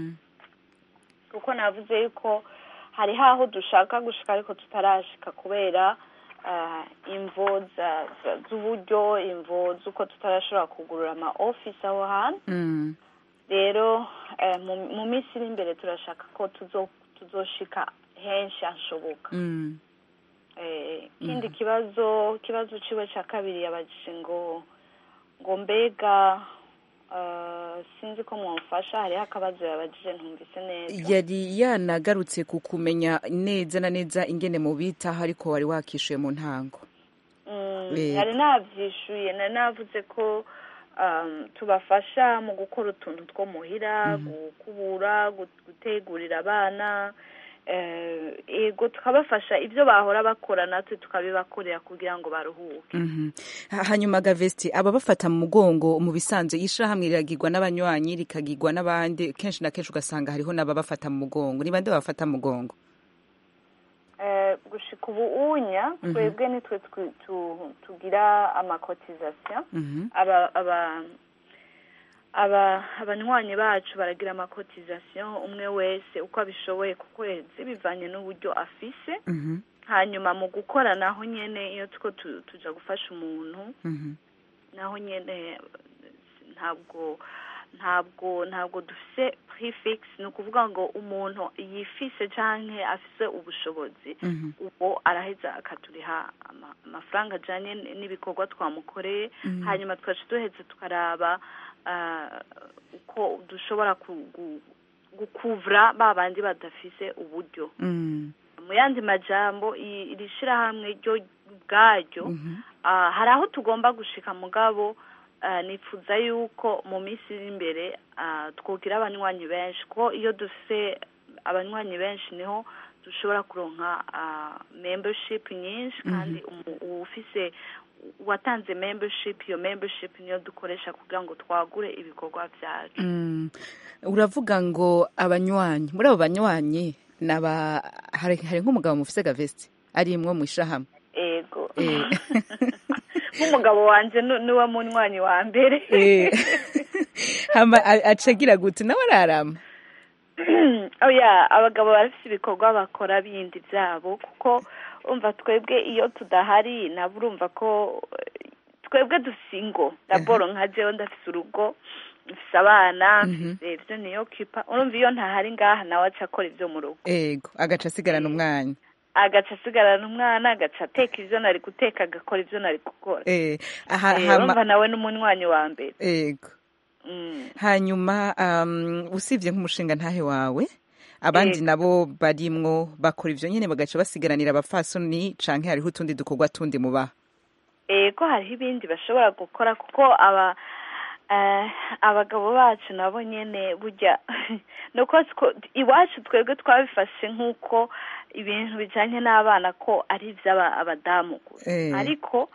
Speaker 7: kuko navuze yuko hari haho dushaka gushika ariko tutarashika kubera ah, imvo za- za- z'uburyo imvo z'uko tutarashobora kugurura ama office aho hantu
Speaker 1: Mm.
Speaker 7: rero eh, mu mu minsi iri imbere turashaka ko tuzo tuzoshika henshi hashoboka
Speaker 1: Mm.
Speaker 7: Eh, ikindi kibazo kibazo ciwe ca kabiri yabajije ngo ngo mbega eh, sinzi ko mwamfasha hariho akabazo yabajije ntumvise neza
Speaker 1: yari yanagarutse ku kumenya neza na neza ingene mubitaho ariko wari wakishuye mu ntango
Speaker 7: Mm,
Speaker 1: Eh.
Speaker 7: nari navyishuye nari navuze ko um, tubafasha mu gukora utuntu two muhira gukubura gu- gutegurira abana eh, ego tukabafasha ibyo bahora bakora natwe tukabibakorera kugira ngo baruhuke
Speaker 1: Mhm. Ha- hanyuma gavesti ababafata mu mugongo mu bisanzwe ishirahamwe riragirwa n'abanywanyi rikagirwa n'abandi kenshi na kenshi ugasanga hariho n'ababafata mu mugongo ni bande babafata mu mugongo
Speaker 7: Eh, gushika ubu unya
Speaker 1: Mhm.
Speaker 7: twebwe nitwe twi- tu- tugira amakotizasiyo
Speaker 1: Mhm.
Speaker 7: aba aba aba abanywanyi bacu baragira amakotizasiyo umwe wese uko abishoboye ku kwezi bivanye n'uburyo afise
Speaker 1: Mhm.
Speaker 7: hanyuma mu gukora naho nyene iyo two tu- tuja gufasha umuntu
Speaker 1: Mhm.
Speaker 7: naho nyene ntabwo ntabwo ntabwo dufise prefix ni ukuvuga ngo umuntu yifise canke afise ubushobozi
Speaker 1: Mhm.
Speaker 7: ubwo araheza akaturiha ama- amafaranga ajanye n- n'ibikorwa twamukoreye
Speaker 1: Mhm.
Speaker 7: hanyuma tugaca duheza tukaraba ah, uko dushobora ku- gu- gukuvura ba bandi badafise uburyo
Speaker 1: Mm.
Speaker 7: mu yandi majambo i- iri shirahamwe ryo ubwaryo
Speaker 1: Mhm.
Speaker 7: ah, hari aho tugomba gushika mugabo ah, nifuza yuko mu minsi iri imbere ah, twogira abanywanyi benshi kuko iyo dufise abanywanyi benshi niho dushobora kuronka ah, membership nyinshi kandi umu- uwufise watanze membership iyo membership niyo dukoresha kugira ngo twagure ibikorwa byacu
Speaker 1: Mm. uravuga ngo abanywanyi muri abo banywanyi naba hari, hari nk'umugabo mufise gavesti arimwo mu ishirahamwe
Speaker 7: ego
Speaker 1: Eh.
Speaker 7: nk'umugabo wanje nu- niwe munywanyi wa mbere
Speaker 1: Eh. hama a- acagira gute nawe ararama
Speaker 7: oya abagabo barafite ibikorwa bakora bindi byabo kuko umva twebwe iyo tudahari nabo urumva ko eh, twebwe dufise ingo daboro nka jewe ndafise urugo mfise abana mfise ivyo niyo kipa urumva iyo ntahari ngaha nawe aca akora ivyo mu rugo
Speaker 1: ego agaca asigarana umwanya
Speaker 7: agaca asigarana umwana agaca ateka ivyo nari guteka agakora ivyo nari gukora
Speaker 1: Eh, aha,
Speaker 7: Eh,
Speaker 1: hama-
Speaker 7: urumva nawe n'umunywanyi wa mbere
Speaker 1: ego
Speaker 7: Mm.
Speaker 1: hanyuma um, usibye nk'umushinga ntahe wawe abandi
Speaker 7: Ego.
Speaker 1: nabo barimwo bakora ivyo nyene bagaca basigaranira abafasoni canke hariho utundi dukorwa tundi mubaha
Speaker 7: ego hariho ibindi bashobora gukora kuko aba eh, abagabo bacu nabo nyene burya nuko two- iwacu twebwe twabifashe nk'uko ibintu bijanye n'abana ko ari ivy'abadamu gusa
Speaker 1: Eh.
Speaker 7: ariko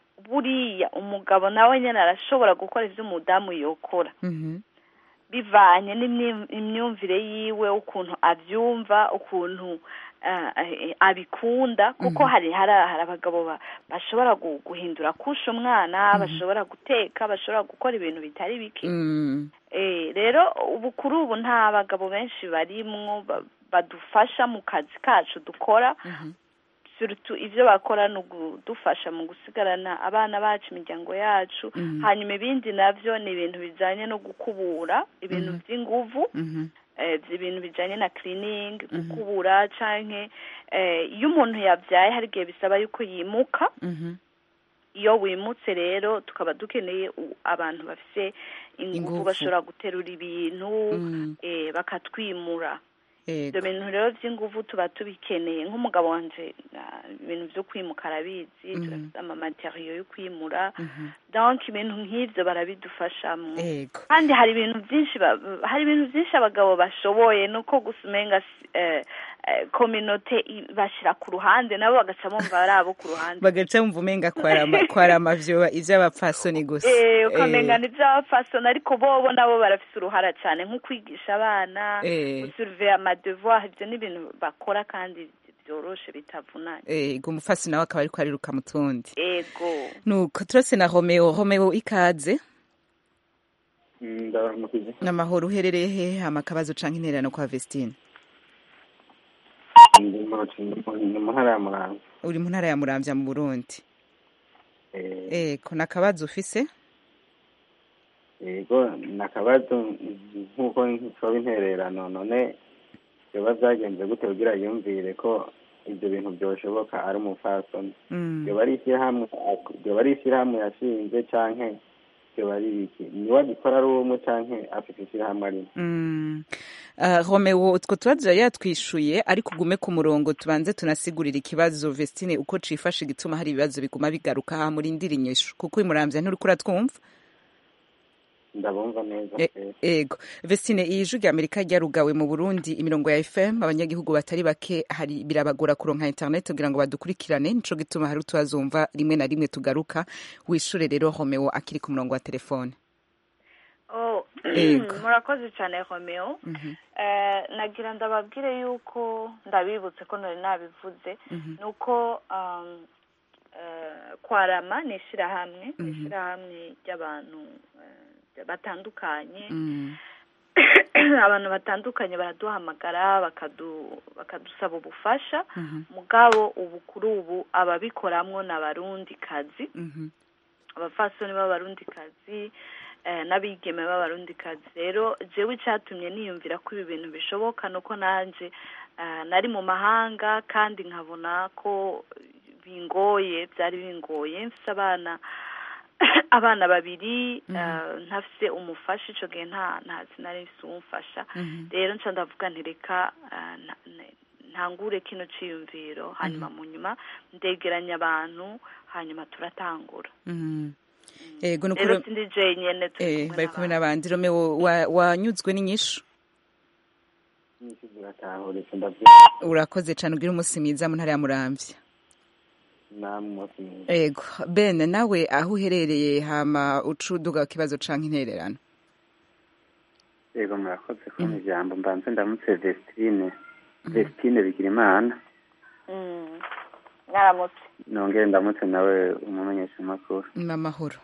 Speaker 7: buriya umugabo nawe nyene arashobora gukora ivyo umudamu yokora
Speaker 1: Mhm.
Speaker 7: bivanye n'imyumvire yiwe ukuntu abyumva ukuntu eh, eh, abikunda kuko hari hari hari abagabo ba- bashobora gu- guhindura kusha umwana bashobora guteka bashobora gukora ibintu bitari bike
Speaker 1: Mm.
Speaker 7: Eh, rero ubu kuri ubu nta bagabo benshi barimwo ba- badufasha mu kazi kacu dukora surtout ivyo bakora ni ukudufasha mu gusigarana abana bacu imiryango yacu
Speaker 1: Mhm.
Speaker 7: hanyuma ibindi navyo ni ibintu bijanye no gukubura ibintu
Speaker 1: Mhm.
Speaker 7: vy'inguvu
Speaker 1: Mhm.
Speaker 7: eh, ibintu bijanye na cleaning gukubura canke eh, iyo umuntu yavyaye hari igihe bisaba yuko yimuka
Speaker 1: Mhm.
Speaker 7: iyo wimutse rero tukaba dukeneye u- abantu bafise inguvu
Speaker 1: Inguvu.
Speaker 7: bashobora guterura ibintu
Speaker 1: Mm.
Speaker 7: eh, bakatwimura
Speaker 1: Ego.
Speaker 7: ibyo bintu rero by'inguvu tuba tubikeneye nk'umugabo wanje ah, ibintu vyo kwimuka arabizi
Speaker 1: Mhm.
Speaker 7: turafite amamateriyo yo kwimura
Speaker 1: Mhm.
Speaker 7: donc ibintu nk'ivyo barabidufashamo
Speaker 1: Ego.
Speaker 7: kandi hari ibintu byinshi ba- hari ibintu byinshi abagabo bashoboye nuko gusa umenga si- eh, eh, kominote i- bashira ku ruhande nabo bagaca bumva ari abo ku ruhande
Speaker 1: bagaca bumva umenga kwarama kwarama vyoba ivy'abapfasoni gusa
Speaker 7: Eh,
Speaker 1: Eh,
Speaker 7: ukamenga ni iby'abapfasoni ariko bobo nabo barafise uruhara cyane nko kwigisha abana
Speaker 1: Eh.
Speaker 7: gusurveya amadevoir ibyo ni ibintu bakora kandi byoroshe bitavunanye
Speaker 1: eh, ngo umupfasoni nawe akaba ariko ariruka mu tundi
Speaker 7: ego
Speaker 1: nuko turose na romeo romeo ikaze
Speaker 8: ndabaramukije
Speaker 1: n'amahoro uherereye he hama akabazo canke intererano kwa vestine
Speaker 8: ndi mu ni mu ntara ya muramvya
Speaker 1: uri mu ntara ya muramvya mu burundi
Speaker 8: Eh,
Speaker 1: ego nakabazo ufise
Speaker 8: yego ni akabazo nk'uko nsaba intererano none biba byagenze gute kugira yumvire ko ibyo bintu byoshoboka ari umupfasoni
Speaker 1: Mm.
Speaker 8: ryoba ari ishyirahamwe ryoba ari ishyirahamwe yashinze canke ryoba ari iki niwe agikora ari umwe canke afite ishyirahamwe arimo
Speaker 1: Mm. Uh, romeo utwo tubazo yari yatwishuye ariko ugume ku murongo tubanze tunasigurira ikibazo vestine uko cifashe gituma hari ibibazo biguma bigaruka ha murindira inyishu kuko imuramvya nturiko uratwumva
Speaker 8: ndabumva neza
Speaker 1: E-
Speaker 8: pe.
Speaker 1: ego vestine iyi jwi rya amerika ryarugawe mu burundi imirongo ya fm abanyagihugu batari bake hari birabagora kuronka internet kugira ngo badukurikirane nico gituma hari utubazumva rimwe na rimwe tugaruka wishure rero romeo akiri ku murongo wa telefone
Speaker 7: oh
Speaker 1: Ego.
Speaker 7: murakoze cyane romeo
Speaker 1: Mhm.
Speaker 7: Eh, nagira ndababwire yuko ndabibutse ko nari nabivuze
Speaker 1: Mhm.
Speaker 7: ni uko um, eh, kwarama ni ishyirahamwe ni
Speaker 1: Mhm.
Speaker 7: ishyirahamwe ry'abantu eh, batandukanye
Speaker 1: Mm.
Speaker 7: abantu batandukanye baraduhamagara bakadu bakadusaba ubufasha
Speaker 1: Mhm.
Speaker 7: mugabo ubu kuri ubu ababikoramwo ni abarundi kazi
Speaker 1: Mhm.
Speaker 7: abafasoni b'abarundikazi eh, n'abigeme b'abarundikazi rero jewe icyatumye niyumvira ko ibi bintu bishoboka nuko nanje eh, nari mu mahanga kandi nkabona ko bingoye byari bingoye mfise abana abana babiri eh, ntafise umufasha ico gihe nta nta sinari mfise umufasha
Speaker 1: Mhm.
Speaker 7: rero nca ndavuga nti reka eh, nta- ne- ntangure kino ciyumviro hanyuma mu nyuma ndegeranya abantu hanyuma turatangura
Speaker 1: Mhm. ego
Speaker 7: rero
Speaker 1: nukuri
Speaker 7: sindi jenyene turi
Speaker 1: eh
Speaker 7: kumwe
Speaker 1: bari kumwe
Speaker 7: n'abandi.
Speaker 1: n'abandi romeo wa- wanyuzwe n'inyishu
Speaker 8: nyinshi ziratahuritse ndabyumva
Speaker 1: urakoze cane ugira umunsi mwiza mu ntara ya muramvya
Speaker 8: namwe umunsi mwiza
Speaker 1: ego ben nawe aho uherereye hama uca uduga ku kibazo canke intererano
Speaker 11: yego murakoze kubona ijambo mbanze ndamutse vestine vestine bigirimana
Speaker 7: Mm. mwaramutse
Speaker 11: nongere ndamutse nawe umumenyeshamakuru
Speaker 1: n'amahoro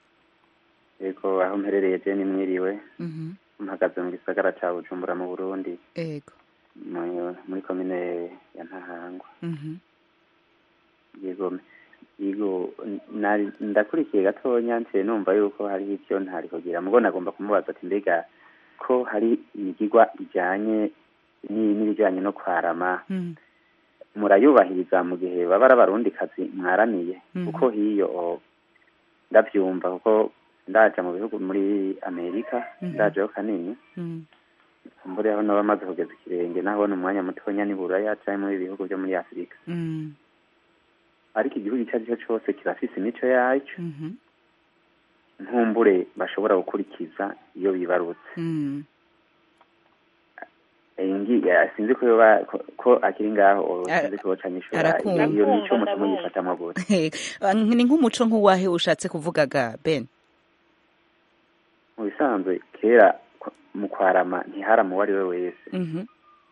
Speaker 11: yego aho mperereye je ni mwiriwe
Speaker 1: Mhm.
Speaker 11: mpagaze mu gisagara ca bujumbura mu burundi
Speaker 1: ego
Speaker 11: mu- muri komine ya ntahangwa
Speaker 1: Mhm.
Speaker 11: yego yego nari ndakurikiye gatonya nsiye numva yuko hariho ivyo ntari kugira mugo nagomba kumubaza ati mbega ko hari imigigwa ijanye ni- n'ibijanye no kwarama
Speaker 1: Mm.
Speaker 11: murayubahiriza mu gihe baba ari abarundikazi mwaramiye
Speaker 1: Mhm.
Speaker 11: kuko hiyo o, ndavyumva kuko ndaja mu bihugu muri amerika
Speaker 1: Mhm.
Speaker 11: ndajeho kanini
Speaker 1: Mm.
Speaker 11: mbure aho naba amaze kugeza ikirenge naho ni umwanya mutonya ni buraya canke muri ibihugu vyo muri afurika
Speaker 1: Mm.
Speaker 11: ariko igihugu ico ari cyo cose kirafise imico yaco
Speaker 1: Mhm.
Speaker 11: ntumbure bashobora gukurikiza iyo bibarutse
Speaker 1: Mm.
Speaker 11: Eh, ngi eh, sinzi ko yoba ko- ko akiri ngaho o,
Speaker 1: Ara-
Speaker 11: sinzi ko yoca nyishura
Speaker 1: arakumva.
Speaker 11: iyo mico
Speaker 7: Ndakumva,
Speaker 11: muca
Speaker 7: ndakumva.
Speaker 11: muyifatamwo gute
Speaker 1: ni nk'umuco nk'uwahe ushatse kuvugaga ben
Speaker 11: mu bisanzwe kera kwa- mu kwarama ntiharamu uwo ari we wese
Speaker 1: Mhm.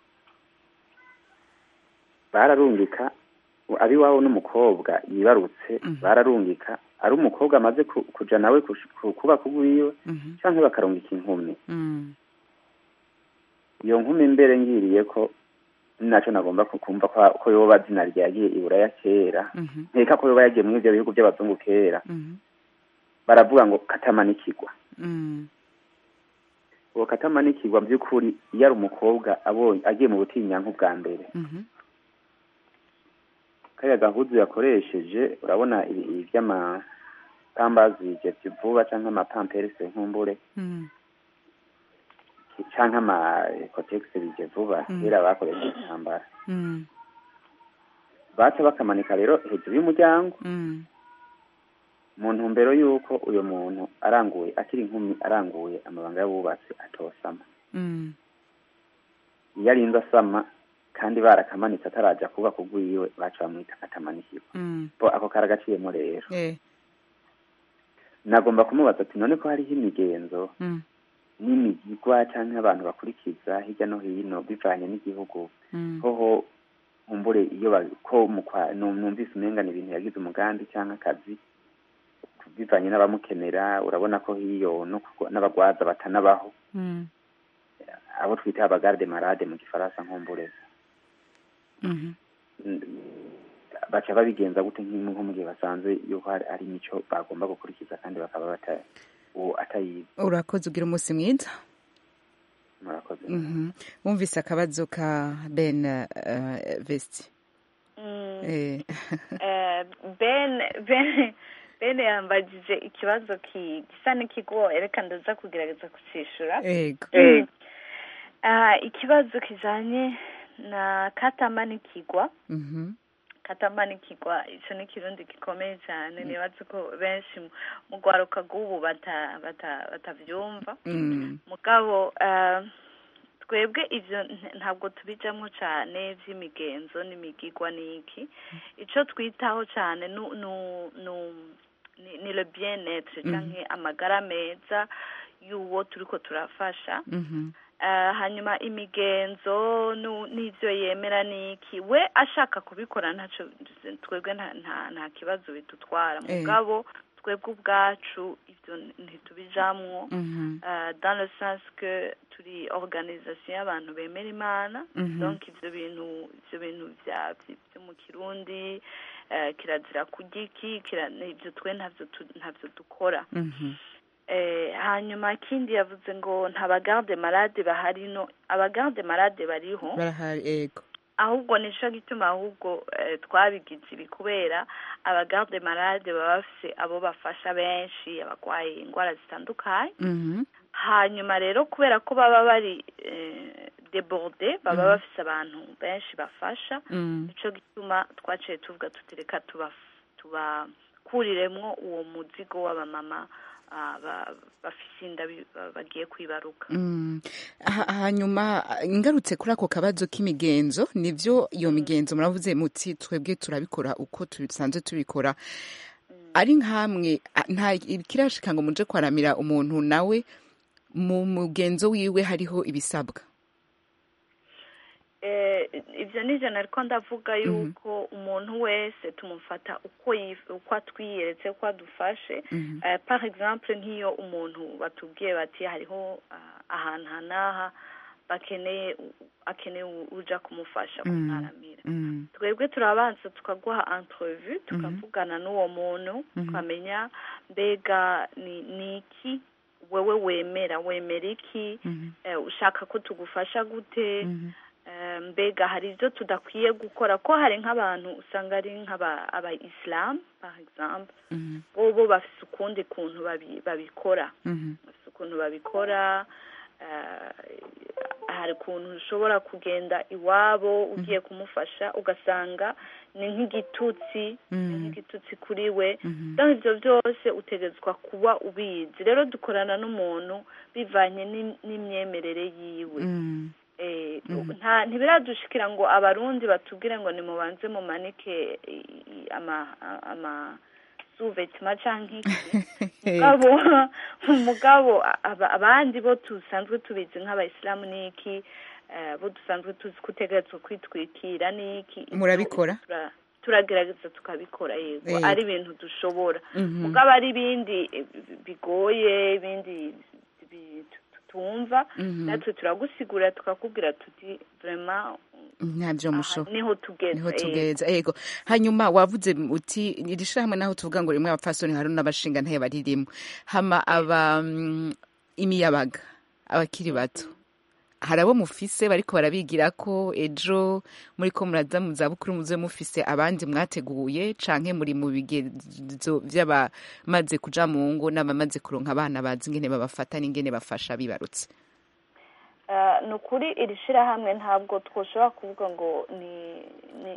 Speaker 11: bararungika abiwabo n'umukobwa yibarutse
Speaker 1: Mhm.
Speaker 11: bararungika ari umukobwa amaze ku- kuja nawe kush- ku- kuba kugwiwe
Speaker 1: Mhm.
Speaker 11: canke bakarungika inkumi
Speaker 1: Mm.
Speaker 11: iyo nkumi mbere ngiriye ko naco nagomba ku- kumva ko- ko yoba zina ryagiye iburaya kera
Speaker 1: Mhm.
Speaker 11: nkeka ko yoba yagiye muri ivyo bihugu vy'abazungu kera
Speaker 1: Mhm.
Speaker 11: baravuga ngo katamanikirwa
Speaker 1: Mm.
Speaker 11: uwo katamanikirwa by'ukuri iyo ari umukobwa abonye agiye mu butinyanku bwa mbere
Speaker 1: Mhm.
Speaker 11: kariya gahuzu yakoresheje urabona ibi- ibi vy'amapambazi ivyo vuba canke amapamperese nkumbure
Speaker 1: Mm.
Speaker 11: canke amakotegisi bije vuba
Speaker 1: Mm.
Speaker 11: kera bakoresha intambara
Speaker 1: Mm.
Speaker 11: baca bakamanika rero hejuru y'umuryango
Speaker 1: Mm.
Speaker 11: mu ntumbero y'uko uyo muntu aranguye akiri inkumi aranguye amabanga y'abubatsi atosama
Speaker 1: Mm.
Speaker 11: iyo arinze asama kandi barakamanitse ataraja kuba kugwiwe baca bamwita katamanikirwa
Speaker 1: Mm.
Speaker 11: bo ako karagaciyemo rero
Speaker 1: Eh.
Speaker 11: nagomba kumubaza ati none ko hariho imigenzo
Speaker 1: Mm.
Speaker 11: n'imigigwa canke abantu bakurikiza hirya no hino bivanye n'igihugu
Speaker 1: Mm.
Speaker 11: hoho umbure iyo ba- ko mu kwa- nu- numvise umenga ni ibintu yagize umugambi canke akazi bivanye n'abamukenera urabona ko hiyo no ku- n'abagwaza batanabaho
Speaker 1: Mm.
Speaker 11: abo twita abagarde marade mu gifaransa nkumbure
Speaker 1: Mhm.
Speaker 11: baca babigenza gute nk'imwe nko mu gihe basanze yuko hari ari imico bagomba gukurikiza kandi bakaba bata uwo atayizi
Speaker 1: urakoze ugira umunsi mwiza
Speaker 11: murakoze
Speaker 1: Mhm. wumvise akabazo ka ben uh, vesti
Speaker 7: Mm.
Speaker 1: Eh.
Speaker 7: Eh, ben ben ben yambagije ikibazo ki- gisa n'ikigoye reka ndaza kugerageza kucishura
Speaker 1: Ego.
Speaker 7: Mm. Ah, ikibazo kijanye na katamanikigwa
Speaker 1: Mhm.
Speaker 7: katamanikigwa ico ni ikirundi gikomeye cyane nibaza ko benshi mu- mu rwaruka rw'ubu bata- bata- batavyumva
Speaker 1: Mm.
Speaker 7: mugabo eh, twebwe ivyo nta- ntabwo tubijamwo cane vy'imigenzo n'imigigwa n'iki ico twitaho cane nu- nu- nu- ni ni le bien être
Speaker 1: Mhm.
Speaker 7: canke amagara meza y'uwo turiko turafasha
Speaker 1: Mhm.
Speaker 7: Eh, hanyuma imigenzo nu- n'ivyo yemera n'iki we ashaka kubikora ntaco twebwe nta nta- nta kibazo bidutwara
Speaker 1: Eh.
Speaker 7: mugabo twebwe ubwacu ivyo ntitubijamwo
Speaker 1: Mhm.
Speaker 7: euh, dans le sens que turi organisation y'abantu bemera imana
Speaker 1: Mhm.
Speaker 7: donc ivyo bintu ivyo bintu vya vyo mu kirundi eh, kirazira kurya iki kira- ivyo twe ntavyo tu- ntavyo dukora
Speaker 1: Mhm.
Speaker 7: eh, hanyuma ikindi yavuze ngo nta bagarde malade bahari no abagarde malade bariho
Speaker 1: barahari ego
Speaker 7: ahubwo nico gituma ahubwo eh, twabigize ibi kubera abagarde malade baba bafise abo bafasha benshi abagwaye indwara zitandukanye
Speaker 1: Mhm.
Speaker 7: hanyuma rero kubera ko baba bari eh, deborde baba
Speaker 1: Mhm.
Speaker 7: bafise abantu benshi bafasha
Speaker 1: Mm.
Speaker 7: nico gituma twaciye tuvuga tuti reka tuba tubakuriremwo uwo muzigo w'abamama ah, ba- bafise inda bi- ba- bagiye kwibaruka
Speaker 1: Mm. Ha- hanyuma ngarutse kuri ako kabazo k'imigenzo nivyo iyo migenzo muravuze muti twebwe turabikora uko dusanzwe tubikora ari nkamwe a- nta kirashika ngo muje kwaramira umuntu nawe mu mugenzo wiwe hariho ibisabwa
Speaker 7: eh, ivyo nivyo nariko ndavuga yuko umuntu wese tumufata uko yif- uko atwiyeretse uko adufashe
Speaker 1: Mhm.
Speaker 7: Eh, par exemple nk'iyo umuntu batubwiye bati hariho ah, ahantu hanaha bakeneye u- akeneye u- uja kumufasha
Speaker 1: Mm.
Speaker 7: kumwaramira
Speaker 1: Mm.
Speaker 7: twebwe turabanza tukaguha entrevue tukavugana n'uwo muntu
Speaker 1: Mhm.
Speaker 7: tukamenya mbega ni ni iki wewe wemera wemera iki
Speaker 1: Mhm.
Speaker 7: eh, ushaka ko tugufasha gute
Speaker 1: Mhm.
Speaker 7: Eh, mbega hari ibyo tudakwiye gukora ko hari nk'abantu usanga ari nk'aba aba islam par exemple
Speaker 1: Mhm.
Speaker 7: bo bo bafise ukundi kuntu babi- babikora
Speaker 1: Mhm.
Speaker 7: bafise ukuntu babikora eh, hari ukuntu ushobora kugenda iwabo ugiye kumufasha ugasanga ni nk'igitutsi ni
Speaker 1: Mhm.
Speaker 7: nk'igitutsi kuri we
Speaker 1: Mhm.
Speaker 7: donc ivyo byose utegetswa kuba ubizi rero dukorana n'umuntu bivanye n'im- n'imyemerere yiwe
Speaker 1: Mm.
Speaker 7: Eh,
Speaker 1: Mhm.
Speaker 7: nta ntibiradushikira ngo abarundi batubwire ngo nimubanze mumanike i- i- ama ama suvetima canke iki mugabo mugabo aba- abandi bo dusanzwe tubizi nk'abayisilamu n'iki eh, bo dusanzwe tuzi ko utegerezwa kwitwikira n'iki Ivyo
Speaker 1: Murabikora?
Speaker 7: tura- turagerageza tukabikora yego
Speaker 1: Yego.
Speaker 7: ari ibintu dushobora
Speaker 1: Mhm.
Speaker 7: mugabo ari ibindi eh, bigoye ibindi bi- tutumva
Speaker 1: Mhm.
Speaker 7: natwe turagusigura tukakubwira tuti vraiment
Speaker 1: ntabyo musho
Speaker 7: niho tugeze
Speaker 1: niho
Speaker 7: eh.
Speaker 1: tugeza ego hanyuma wavuze uti iri shirahamwe naho tuvuga ngo rimwe abapfasoni hari n'abashinga ntaye baririmo hama aba mm, imiyabaga abakiri bato hari abo mufise bariko barabigira ko ejo muri ko muraza mu zabukuru muze mufise abandi mwateguye canke muri mu bigezo vy'abamaze kuja mu ngo n'abamaze kuronka abana bazi ingene babafata n'ingene bafasha bibarutse
Speaker 7: Eh, ni ukuri iri shirahamwe ntabwo twoshobora kuvuga ngo ni ni ni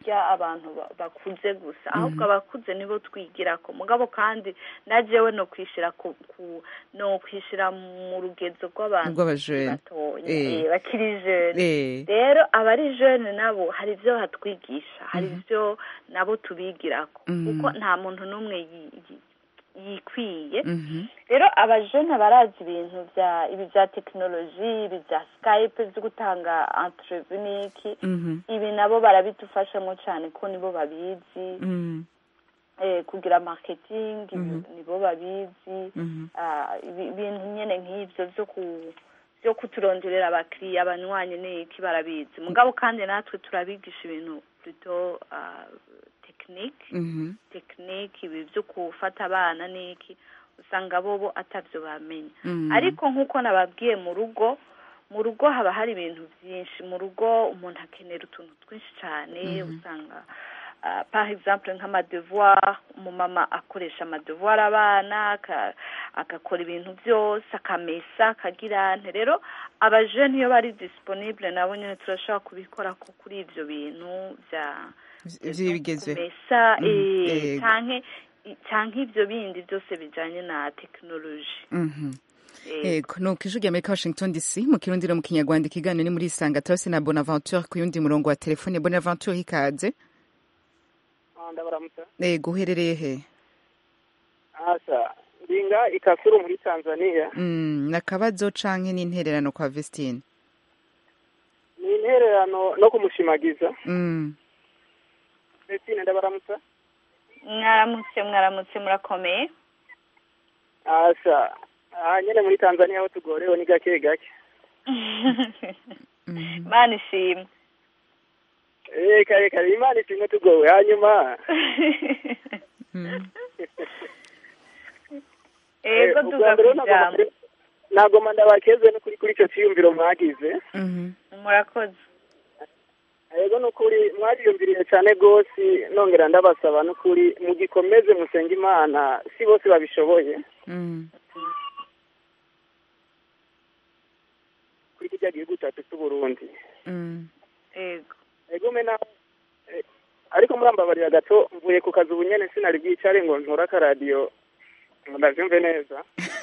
Speaker 7: kwiga abantu ba- bakuze gusa ahubwo abakuze nibo twigirako mugabo kandi na jewe no kwishira ku, ku no kwishira mu rugezo rw'abantu
Speaker 1: Rw'abajene.
Speaker 7: batoya
Speaker 1: Eh.
Speaker 7: eh, bakiri jeune
Speaker 1: Eh.
Speaker 7: rero abari jeune nabo hari ibyo batwigisha hari ibyo nabo tubigirako
Speaker 1: Mhm.
Speaker 7: kuko nta muntu n'umwe yi- yi- yikwiye
Speaker 1: Mhm.
Speaker 7: rero abajene barazi ibintu bya ibi bya tekinoloji ibi bya skype byo gutanga entrevue n'iki
Speaker 1: Mhm.
Speaker 7: ibi nabo barabidufashamo cyane ko nibo babizi
Speaker 1: Mhm.
Speaker 7: eh, kugira marketing
Speaker 1: Mhm.
Speaker 7: nibo babizi
Speaker 1: Mhm.
Speaker 7: Ah, ibi- ibintu nyene nk'ivyo vyo ku byo kuturonderera abakiriya abanywanyi n'iki barabizi mugabo kandi natwe turabigisha ibintu plutôt ah, technique
Speaker 1: Mhm.
Speaker 7: tekinike ibi byo gufata abana n'iki usanga bobo atabyo bamenya
Speaker 1: Mhm.
Speaker 7: ariko nk'uko nababwiye mu rugo mu rugo haba hari ibintu byinshi mu rugo umuntu akenera utuntu twinshi cyane usanga ah, par exemple nk'amadevoir umumama akoresha amadevoir abana aka- agakora ibintu byose akamesa akagira nte rero abajene iyo bari disponible nabo nyine turashobora kubikora ko kuri ibyo bintu bya
Speaker 1: vy'ibigezweho
Speaker 7: kumesa
Speaker 1: Mhm.
Speaker 7: eh,
Speaker 1: Yego.
Speaker 7: canke canke ivyo bindi byose bijanye na tekinoloji
Speaker 1: Mhm.
Speaker 7: Eh,
Speaker 1: yego nuko ijwi rya amerika washington dc mu kirundi no mu kinyarwanda ikiganiro ni muri isanga turase na bonaventure ku yundi murongo wa telefone bonaventure ikaze
Speaker 12: ndabaramutsa
Speaker 1: yego uherereye he
Speaker 12: asa ndinga ikasuru muri tanzania
Speaker 1: Mm, nakabazo canke n'intererano kwa vestine
Speaker 12: ni intererano no kumushimagiza
Speaker 1: Mm.
Speaker 12: Betine ndabaramutsa
Speaker 7: mwaramutse mwaramutse murakomeye
Speaker 12: asa aha nyene muri tanzania aho tugorewe ni gake gake
Speaker 7: mana ishimwe
Speaker 12: eh kare kare imana ishimwe tugowe hanyuma
Speaker 7: ego
Speaker 12: Eh,
Speaker 7: duga
Speaker 12: ubwa mbere
Speaker 7: kujambo
Speaker 12: nagomba- nagomba ndabakeze no kuri kuri ico ciyumviro mwagize
Speaker 7: murakoze
Speaker 12: yego nukuri mwariyumviriye cyane rwose nongera ndabasaba nukuri mugikomeze musenge imana si bose babishoboye
Speaker 1: Mm.
Speaker 12: kuri kirya gihugu cyacu cy'uburundi
Speaker 1: Mm.
Speaker 7: ego
Speaker 12: ego mena eh, ariko murambabarira gato mvuye ku kazi ubu nyene sinari bwicare ngo ntore akaradiyo ngo ndavyumve neza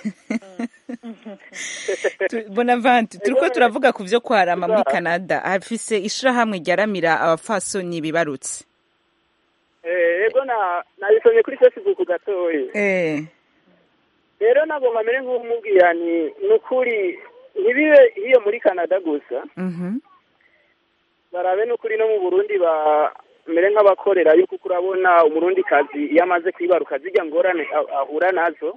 Speaker 1: Tu- bonaventure turiko turavuga ku vyo kwarama muri canada hafise ishirahamwe ryaramira abapfasoni bibarutse
Speaker 12: Eh, ego na nabisomye kuri facebook gatoyi
Speaker 1: eh
Speaker 12: rero nagomba mere nk'umubwira ni nukuri ntibibe iyo muri canada gusa
Speaker 1: Mhm.
Speaker 12: barabe n'ukuri no mu burundi bamere nk'abakorera yuko uko urabona umurundi kazi iyo amaze kwibaruka zijya ngorane a- ahura nazo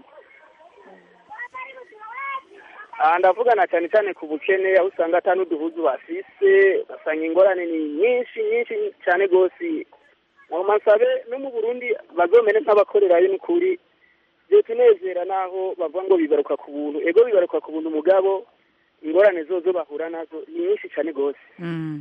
Speaker 12: aha ndavugana cyane cyane ku bukene aho usanga ata n'uduhuzu bafise ugasanga ingorane ni nyinshi nyinshi cyane rwose nagomba nsabe no mu burundi bazomere nk'abakorerayo n'ukuri byotunezera naho bavuga ngo bibaruka ku buntu ego bibaruka ku buntu mugabo ingorane zozo bahura nazo ni nyinshi cyane rwose
Speaker 1: Mm.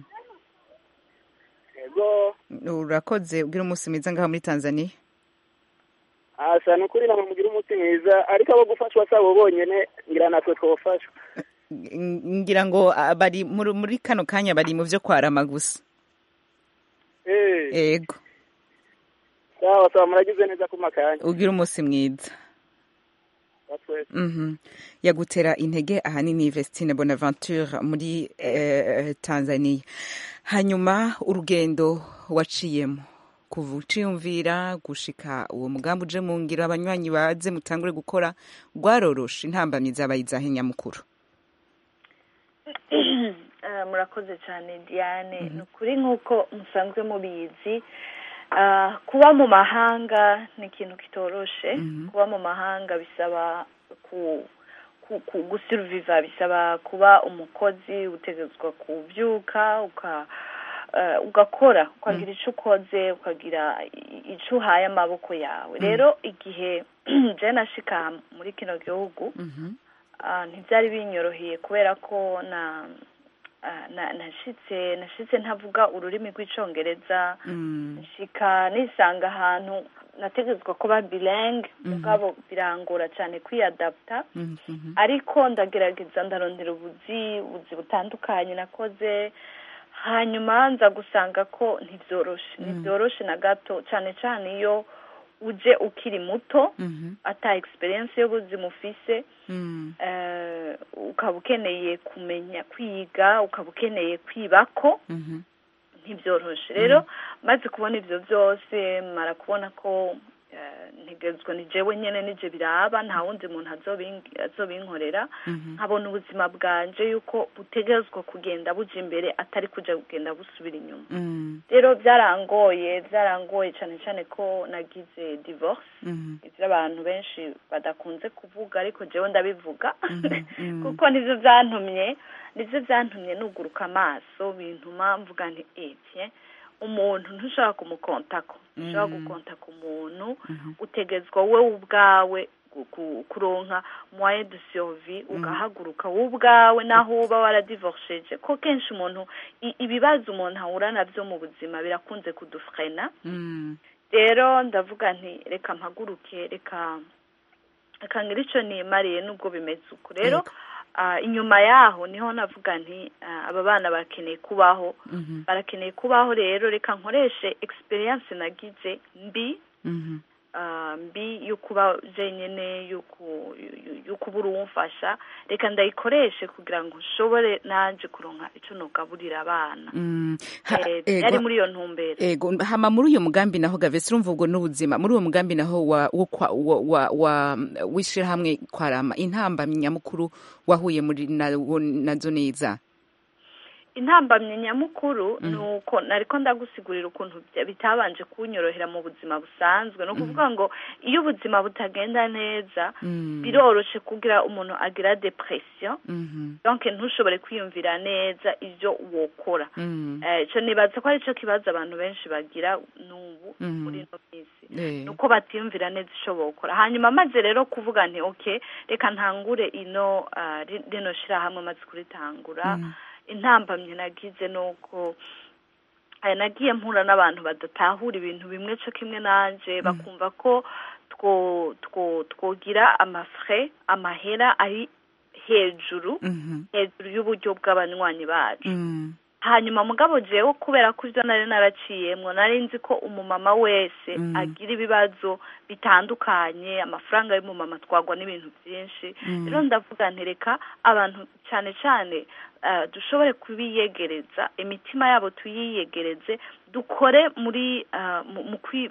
Speaker 12: ego
Speaker 1: urakoze ugira umunsi mwiza ngaho muri tanzania
Speaker 12: asa ni ukuri namwe mugira umunsi mwiza ariko abo gufashwa si abo bonyene ngira natwe twofashwa
Speaker 1: Ng- ngira ngo ah, bari muri muri kano kanya bari mu vyo kwarama gusa
Speaker 12: Eh,
Speaker 1: yego
Speaker 12: sawa sawa muragize neza ku makanya
Speaker 1: ugira umunsi mwiza
Speaker 12: Batwese.
Speaker 1: Mhm. yagutera intege ahanini Vestine Bonaventure muri eh, Tanzania hanyuma urugendo waciyemo kuva uciyumvira gushika uwo mugambi uje mu ngiro abanywanyi baze mutangure gukora rwaroroshe intambamyi zabaye izahe nyamukuru
Speaker 7: Eh, murakoze cyane diane ni ukuri nk'uko musanzwe mubizi ah, kuba mu mahanga ni ikintu kitoroshe kuba mu mahanga bisaba ku ku- ku- gusuruviva bisaba kuba umukozi utegetswa kubyuka uka eh, ugakora ukagira icyo ukoze ukagira i- icyo uhaye amaboko yawe rero igihe je nashika muri kino gihugu ah, ntibyari binyoroheye kubera ko na ah, na- nashitse nashitse ntavuga ururimi rw'icongereza nshika nisanga ahantu nategetswe kuba bilingue mugabo birangora cyane kwiyadapta ariko ndagerageza ndarondera ubuzi ubuzi butandukanye nakoze hanyuma nza gusanga ko ntibyoroshe ntibyoroshe na gato cyane cyane iyo uje ukiri muto ata experience y'ubuzima ufise eh, ukaba ukeneye kumenya kwiga ukaba ukeneye kwibako ntibyoroshe rero maze kubona ibyo byose mara kubona ko eh, ntegezwa ni jewe nyene nije biraba nta wundi muntu azobing- azobinkorera nkabona ubuzima bwanje yuko butegerezwa kugenda buja imbere atari kuja kugenda busubira inyuma rero byarangoye byarangoye cyane cyane ko nagize divorce ibyo abantu benshi badakunze kuvuga ariko jewe ndabivuga kuko nivyo byantumye nivyo byantumye nuguruka amaso bintuma mvuga nti ebye umuntu ntushobora kumukontako ntushobora gukontaka umuntu utegetswa wowe ubwawe gu- ku- kuronka moyen de survie ugahaguruka wowe ubwawe naho uba waradivorceje ko kenshi umuntu i- ibibazo umuntu ahura navyo mu buzima birakunze kudufrena rero ndavuga nti reka mpaguruke reka reka ngira ico nimariye nubwo bimeze uko rero ah, inyuma yaho niho navuga nti ah, aba bana barakeneye kubaho barakeneye kubaho rero reka nkoreshe experience nagize mbi ah, mbi yo kuba jenyine yo ku- yo- yo kubura uwumfasha reka ndayikoreshe kugira ngo nshobore nanje kuronka ico nogaburira abana
Speaker 1: Mm. Ha-
Speaker 7: Eh,
Speaker 1: ego.
Speaker 7: yari muri iyo ntumbero
Speaker 1: ego hama muri uyo mugambi naho gavesi urumva ubwo n'ubuzima muri uwo mugambi naho wa wo kwa- wa- wa- wa- w'ishirahamwe kwarama intambamyi nyamukuru wahuye muri na- wo- nazo neza
Speaker 7: intambamyi nyamukuru ni uko nariko ndagusigurira ukuntu bya- bitabanje kunyorohera mu buzima busanzwe ni ukuvuga ngo iyo ubuzima butagenda neza biroroshe kugira umuntu agira depression donc ntushobore kwiyumvira neza ivyo wokora Eh, ico nibaza ko arico kibazo abantu benshi bagira n'ubu muri ino minsi nuko batiyumvira neza ico bokora hanyuma maze rero kuvuga nti okay reka ntangure ino ah, ri- rino shirahamwe maze kuritangura intambamye nagize nuko eh, nagiye mpura n'abantu badatahura ibintu bimwe co kimwe nanje bakumva ko two two twogira amafrais amahera ari hejuru hejuru y'uburyo bw'abanywanyi bacu hanyuma mugabo jewe kubera ko ivyo nari naraciyemwo nari nzi ko umumama wese agira ibibazo bitandukanye amafaranga y'umumama twagwa n'ibintu byinshi rero ndavuga ntereka abantu cyane cyane eh, dushobore kubiyegereza imitima yabo tuyiyegereze dukore muri eh, mu mu kwi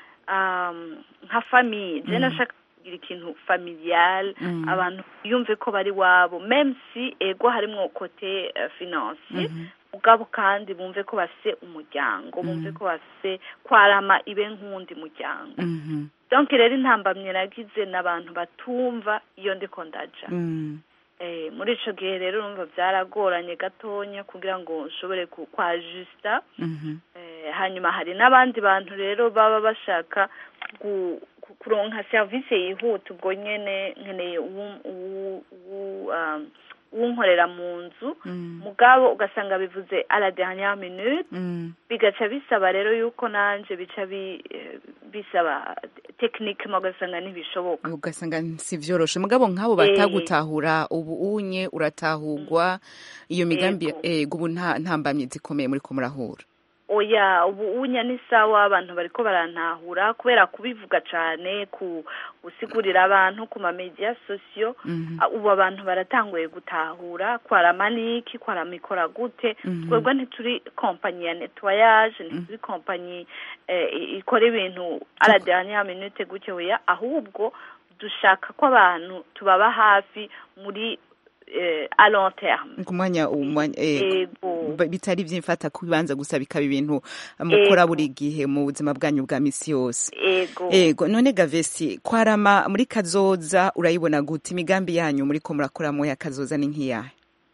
Speaker 7: um, nka famiye je nashaka kugira ikintu familial
Speaker 1: Mm.
Speaker 7: abantu yumve ko bari wabo même si ego harimwo kote uh, financier ubwabo kandi bumve ko bafise umuryango bumve ko bafise kwarama ibe nk'uwundi muryango donc rero intambamye nagize n'abantu batumva iyo ndiko ndaja eh, muri ico gihe rero urumva byaragoranye gatonya kugira ngo nshobore ku- kwajusta eh, hanyuma hari n'abandi bantu rero baba bashaka gu- ku- kuronka serivisi yihuta ubwo nyene nkeneye uwu- uwu- uwu, um, uwunkorera mu nzu mugabo ugasanga bivuze à la dernière minute bigaca bisaba rero yuko nanje bica bi- eh, bisaba tekinike ugasanga ntibishoboka
Speaker 1: ugasanga si vyoroshe mugabo nk'abo batagutahura ubu unye uratahurwa iyo migambi ego ubu nta ntambamye zikomeye muri ko murahura
Speaker 7: oya ubu unya ni sawa abantu bariko barantahura kubera kubivuga cane ku gusigurira abantu ku ma media sosiyo Ah, ubu abantu baratanguye gutahura kwarama niki kwarama ikora gute
Speaker 1: Mhm.
Speaker 7: twebwe ntituri kompanyi ya nettoyage ntituri kompanyi eh, i- ikora ibintu à la dernière minute gutyo oya ahubwo dushaka ko abantu tubaba hafi muri eh, à long terme
Speaker 1: ku mwanya umwanya ego
Speaker 7: Ego.
Speaker 1: Ba- bitari ivy'imfata kubibanza gusa bikaba ibintu mukora
Speaker 7: Ego.
Speaker 1: buri gihe mu buzima bwanyu bwa misi yose
Speaker 7: ego
Speaker 1: ego none gavesi kwarama muri kazoza urayibona gute imigambi yanyu muri ko murakoramo ya kazoza ni nk'iyahe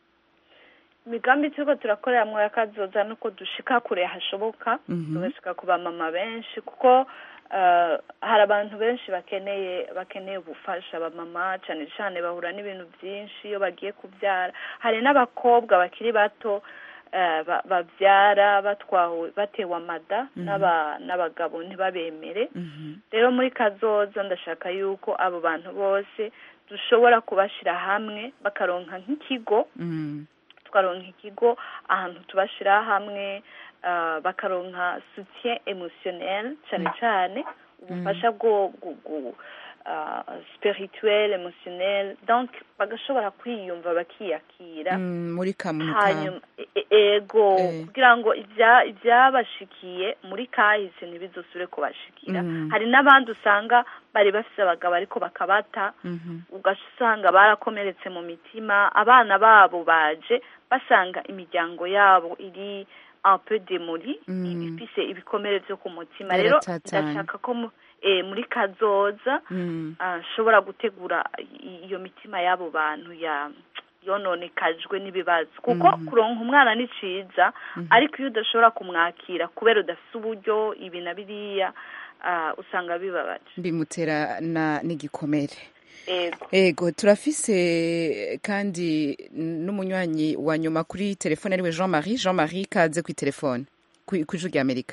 Speaker 7: imigambi turiko turakoreramwo ya kazoza nuko dushika kure hashoboka
Speaker 1: Mhm.
Speaker 7: tugashika ku bamama benshi kuko eh, hari abantu benshi bakeneye bakeneye ubufasha abamama cane cane bahura n'ibintu vyinshi iyo bagiye kuvyara hari n'abakobwa bakiri bato eh, ba- bavyara batwawe batewe amada n'aba- n'abagabo ntibabemere rero muri kazoza ndashaka yuko abo bantu bose dushobora kubashira hamwe bakaronka nk'ikigo tukaronka ikigo ahantu tubashira hamwe ah, bakaronka soutien émotionnel cyane cyane ubufasha bwo bwo- bwo, ah, spirituel émotionnel donc bagashobora kwiyumva bakiyakira
Speaker 1: Mm, muri kamuntu
Speaker 7: hanyuma e- e- ego kugira ngo ibya- ibyabashikiye muri kahise ntibizosubire kubashikira
Speaker 1: Mm.
Speaker 7: hari n'abandi usanga bari bafise abagabo ariko bakabata ugasanga barakomeretse mu mitima abana babo baje basanga imiryango yabo iri un peu démolie ifise ibikomere vyo ku mutima rero
Speaker 1: Yaratatanye.
Speaker 7: ndashaka ko mu- eh, muri kazoza
Speaker 1: Mm.
Speaker 7: ah, nshobora gutegura i- iyo mitima y'abo bantu ya yononekajwe n'ibibazo kuko
Speaker 1: Mhm.
Speaker 7: kuronka umwana ni ciza ariko iyo udashobora kumwakira kubera udafise uburyo ibi na biriya ah, usanga bibabaje
Speaker 1: bimutera na n'igikomere
Speaker 7: ego
Speaker 1: ego turafise kandi n'umunywanyi wa nyuma kuri telefone ariwe jean marie jean marie kaze kuri telefone ku ku ijwi rya amerika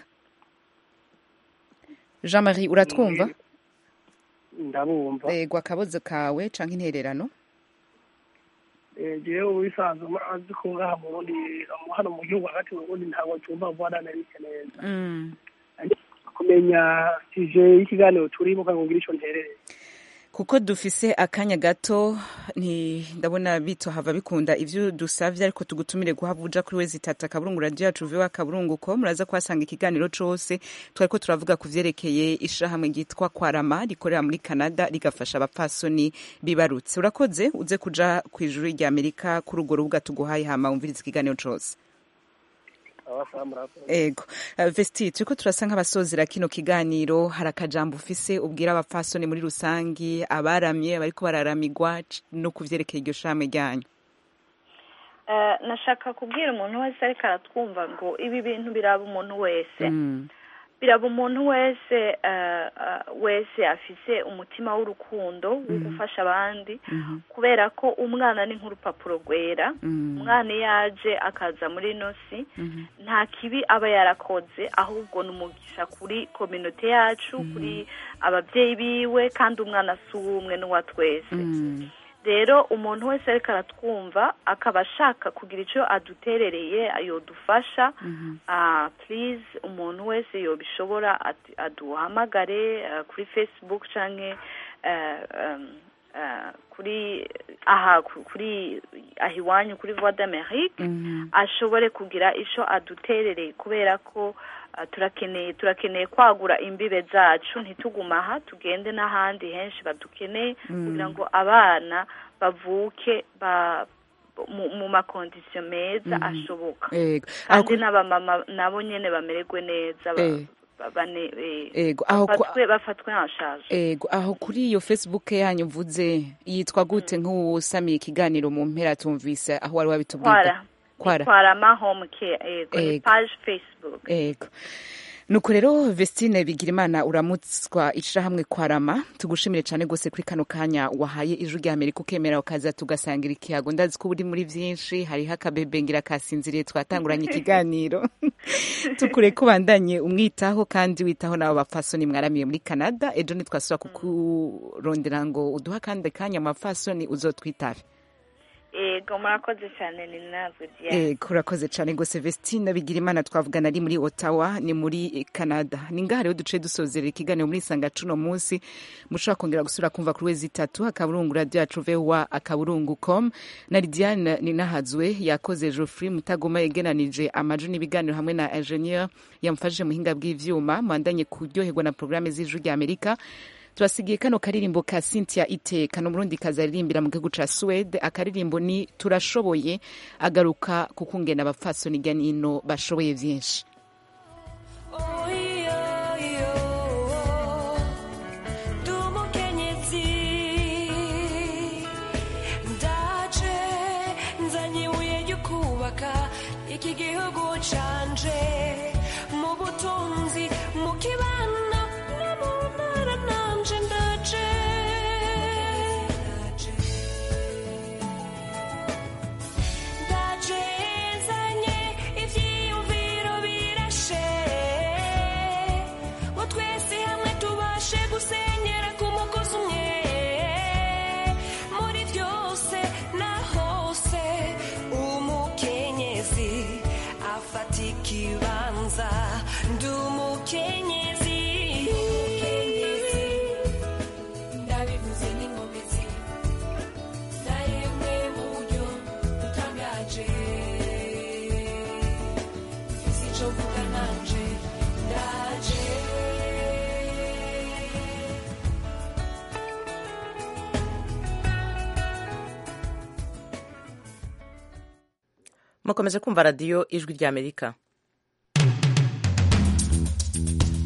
Speaker 1: jean marie uratwumva
Speaker 13: ndabumva
Speaker 1: ego akabozo kawe canke intererano
Speaker 13: jewe ubisanzwe azi ko ngaha mu burundi hano mu gihugu hagati mu burundi ntabwo cyumva vuba nabike neza
Speaker 1: Mm.
Speaker 13: kumenya sije y'ikiganiro turimo kandi ngira ico nterereye
Speaker 1: kuko dufise akanya gato nti ndabona bito hava bikunda ivyo dusavye ariko tugutumire guhava uja kuri wezi tata akaburungu radio yacu viwa akaburungu ko muraza kuhasanga ikiganiro cose twariko turavuga ku vyerekeye ishirahamwe ryitwa kwarama rikorera muri canada rigafasha abapfasoni bibarutse urakoze uze kuja kw'ijuru rya amerika kuri urwo rubuga tuguhaye hama wumviriza ikiganiro cose
Speaker 13: abasaba murakoze
Speaker 1: ego Uh, vesti turiko turasa nk'abasozera kino kiganiro hari akajambo ufise ubwira abapfasoni muri rusangi abaramye abariko bararamigwa c- no kuvyerekeye iryo shame ryanyu
Speaker 7: Eh, nashaka kubwira umuntu wese ariko aratwumva ngo ibi bintu biraba umuntu wese
Speaker 1: Mm.
Speaker 7: biraba umuntu wese eh, eh, wese afise umutima w'urukundo wo
Speaker 1: Mhm.
Speaker 7: gufasha abandi
Speaker 1: Mhm.
Speaker 7: kubera ko umwana ni nk'urupapuro rwera
Speaker 1: Mm.
Speaker 7: umwana iyo aje akaza muri ino si
Speaker 1: Mhm.
Speaker 7: nta kibi aba yarakoze ahubwo ni umugisha kuri kominote yacu kuri ababyeyi biwe kandi umwana si uw'umwe n'uwa twese
Speaker 1: Mm.
Speaker 7: rero umuntu wese ariko aratwumva akaba ashaka kugira icyo aduterereye yodufasha
Speaker 1: Mhm.
Speaker 7: ah please umuntu wese yobishobora ati- aduhamagare ah, kuri facebook canke eh, um, ah, kuri aha ku- kuri aha iwanyu kuri voix d'amerique
Speaker 1: Mhm.
Speaker 7: ashobore kugira ico aduterereye kubera ko ah, turakeneye turakeneye kwagura imbibe zacu ntituguma aha tugende n'ahandi henshi badukeneye
Speaker 1: Mm.
Speaker 7: kugira ngo abana bavuke ba mu, mu makondisiyo meza
Speaker 1: Mhm.
Speaker 7: ashoboka
Speaker 1: ego aho
Speaker 7: kandi
Speaker 1: ku-
Speaker 7: n'abamama nabo nyene bamererwe neza ba-
Speaker 1: Eh.
Speaker 7: ba- bane- eh,
Speaker 1: Ego, aho ku-
Speaker 7: bafatwe bafatwe en charge
Speaker 1: ego aho kuri iyo facebook yanyu uvuze yitwa gute nk'uwusamiye ikiganiro mu mpera tumvise aho wari wabitubwira
Speaker 7: kwara kwara ma home care ego ni
Speaker 1: Ego.
Speaker 7: page facebook
Speaker 1: ego nuko rero vestine bigirimana uramutswa ishirahamwe kwarama tugushimire cyane rwose kuri kano kanya wahaye ijwi rya amerika ukemera ukaza tugasangira ikiyago ndazi ko uri muri byinshi hariho akabebe ngira kasinziriye twatanguranye ikiganiro tukure ko bandanye umwitaho kandi witaho n'abo bapfasoni mwaramiye muri canada ejo ntitwasubira kukurondera ngo uduha kandi kanya amapfasoni uzotwitabe
Speaker 7: ego murakoze cyane ni nazwe diane
Speaker 1: Eh, kurakoze cyane rwose Vestine Bigirimana twavugana ari muri Ottawa ni muri Canada ni ngaha rero duce dusozerera ikiganiro muri sanga cuno munsi mushobora kongera gusura kumva kuri wezi itatu akaburungu radio yacu vewa akaburungu com na Lidiane Ninahazwe yakoze Geoffrey Mutagoma yegenanije amaju n'ibiganiro hamwe na ingenieur yamfashije muhinga bw'ivyuma mwandanye kuryoherwa na programme z'ijuru rya Amerika turasigiye kano karirimbo ka Cynthia Iteka no murundi kazaririmbira mu gihugu ca Swede akaririmbo ni turashoboye agaruka kukungena abapfasoni irya nino bashoboye vyinshi
Speaker 14: Dumukenyezi ndaje nzanye ibuye ryo kubaka iki gihugu canje mu butunzi mu kibano no mu ntara nanje ndaje ndaje nzanye ivyiyumviro bi
Speaker 2: mukomeje kumva radiyo ijwi ry'amerika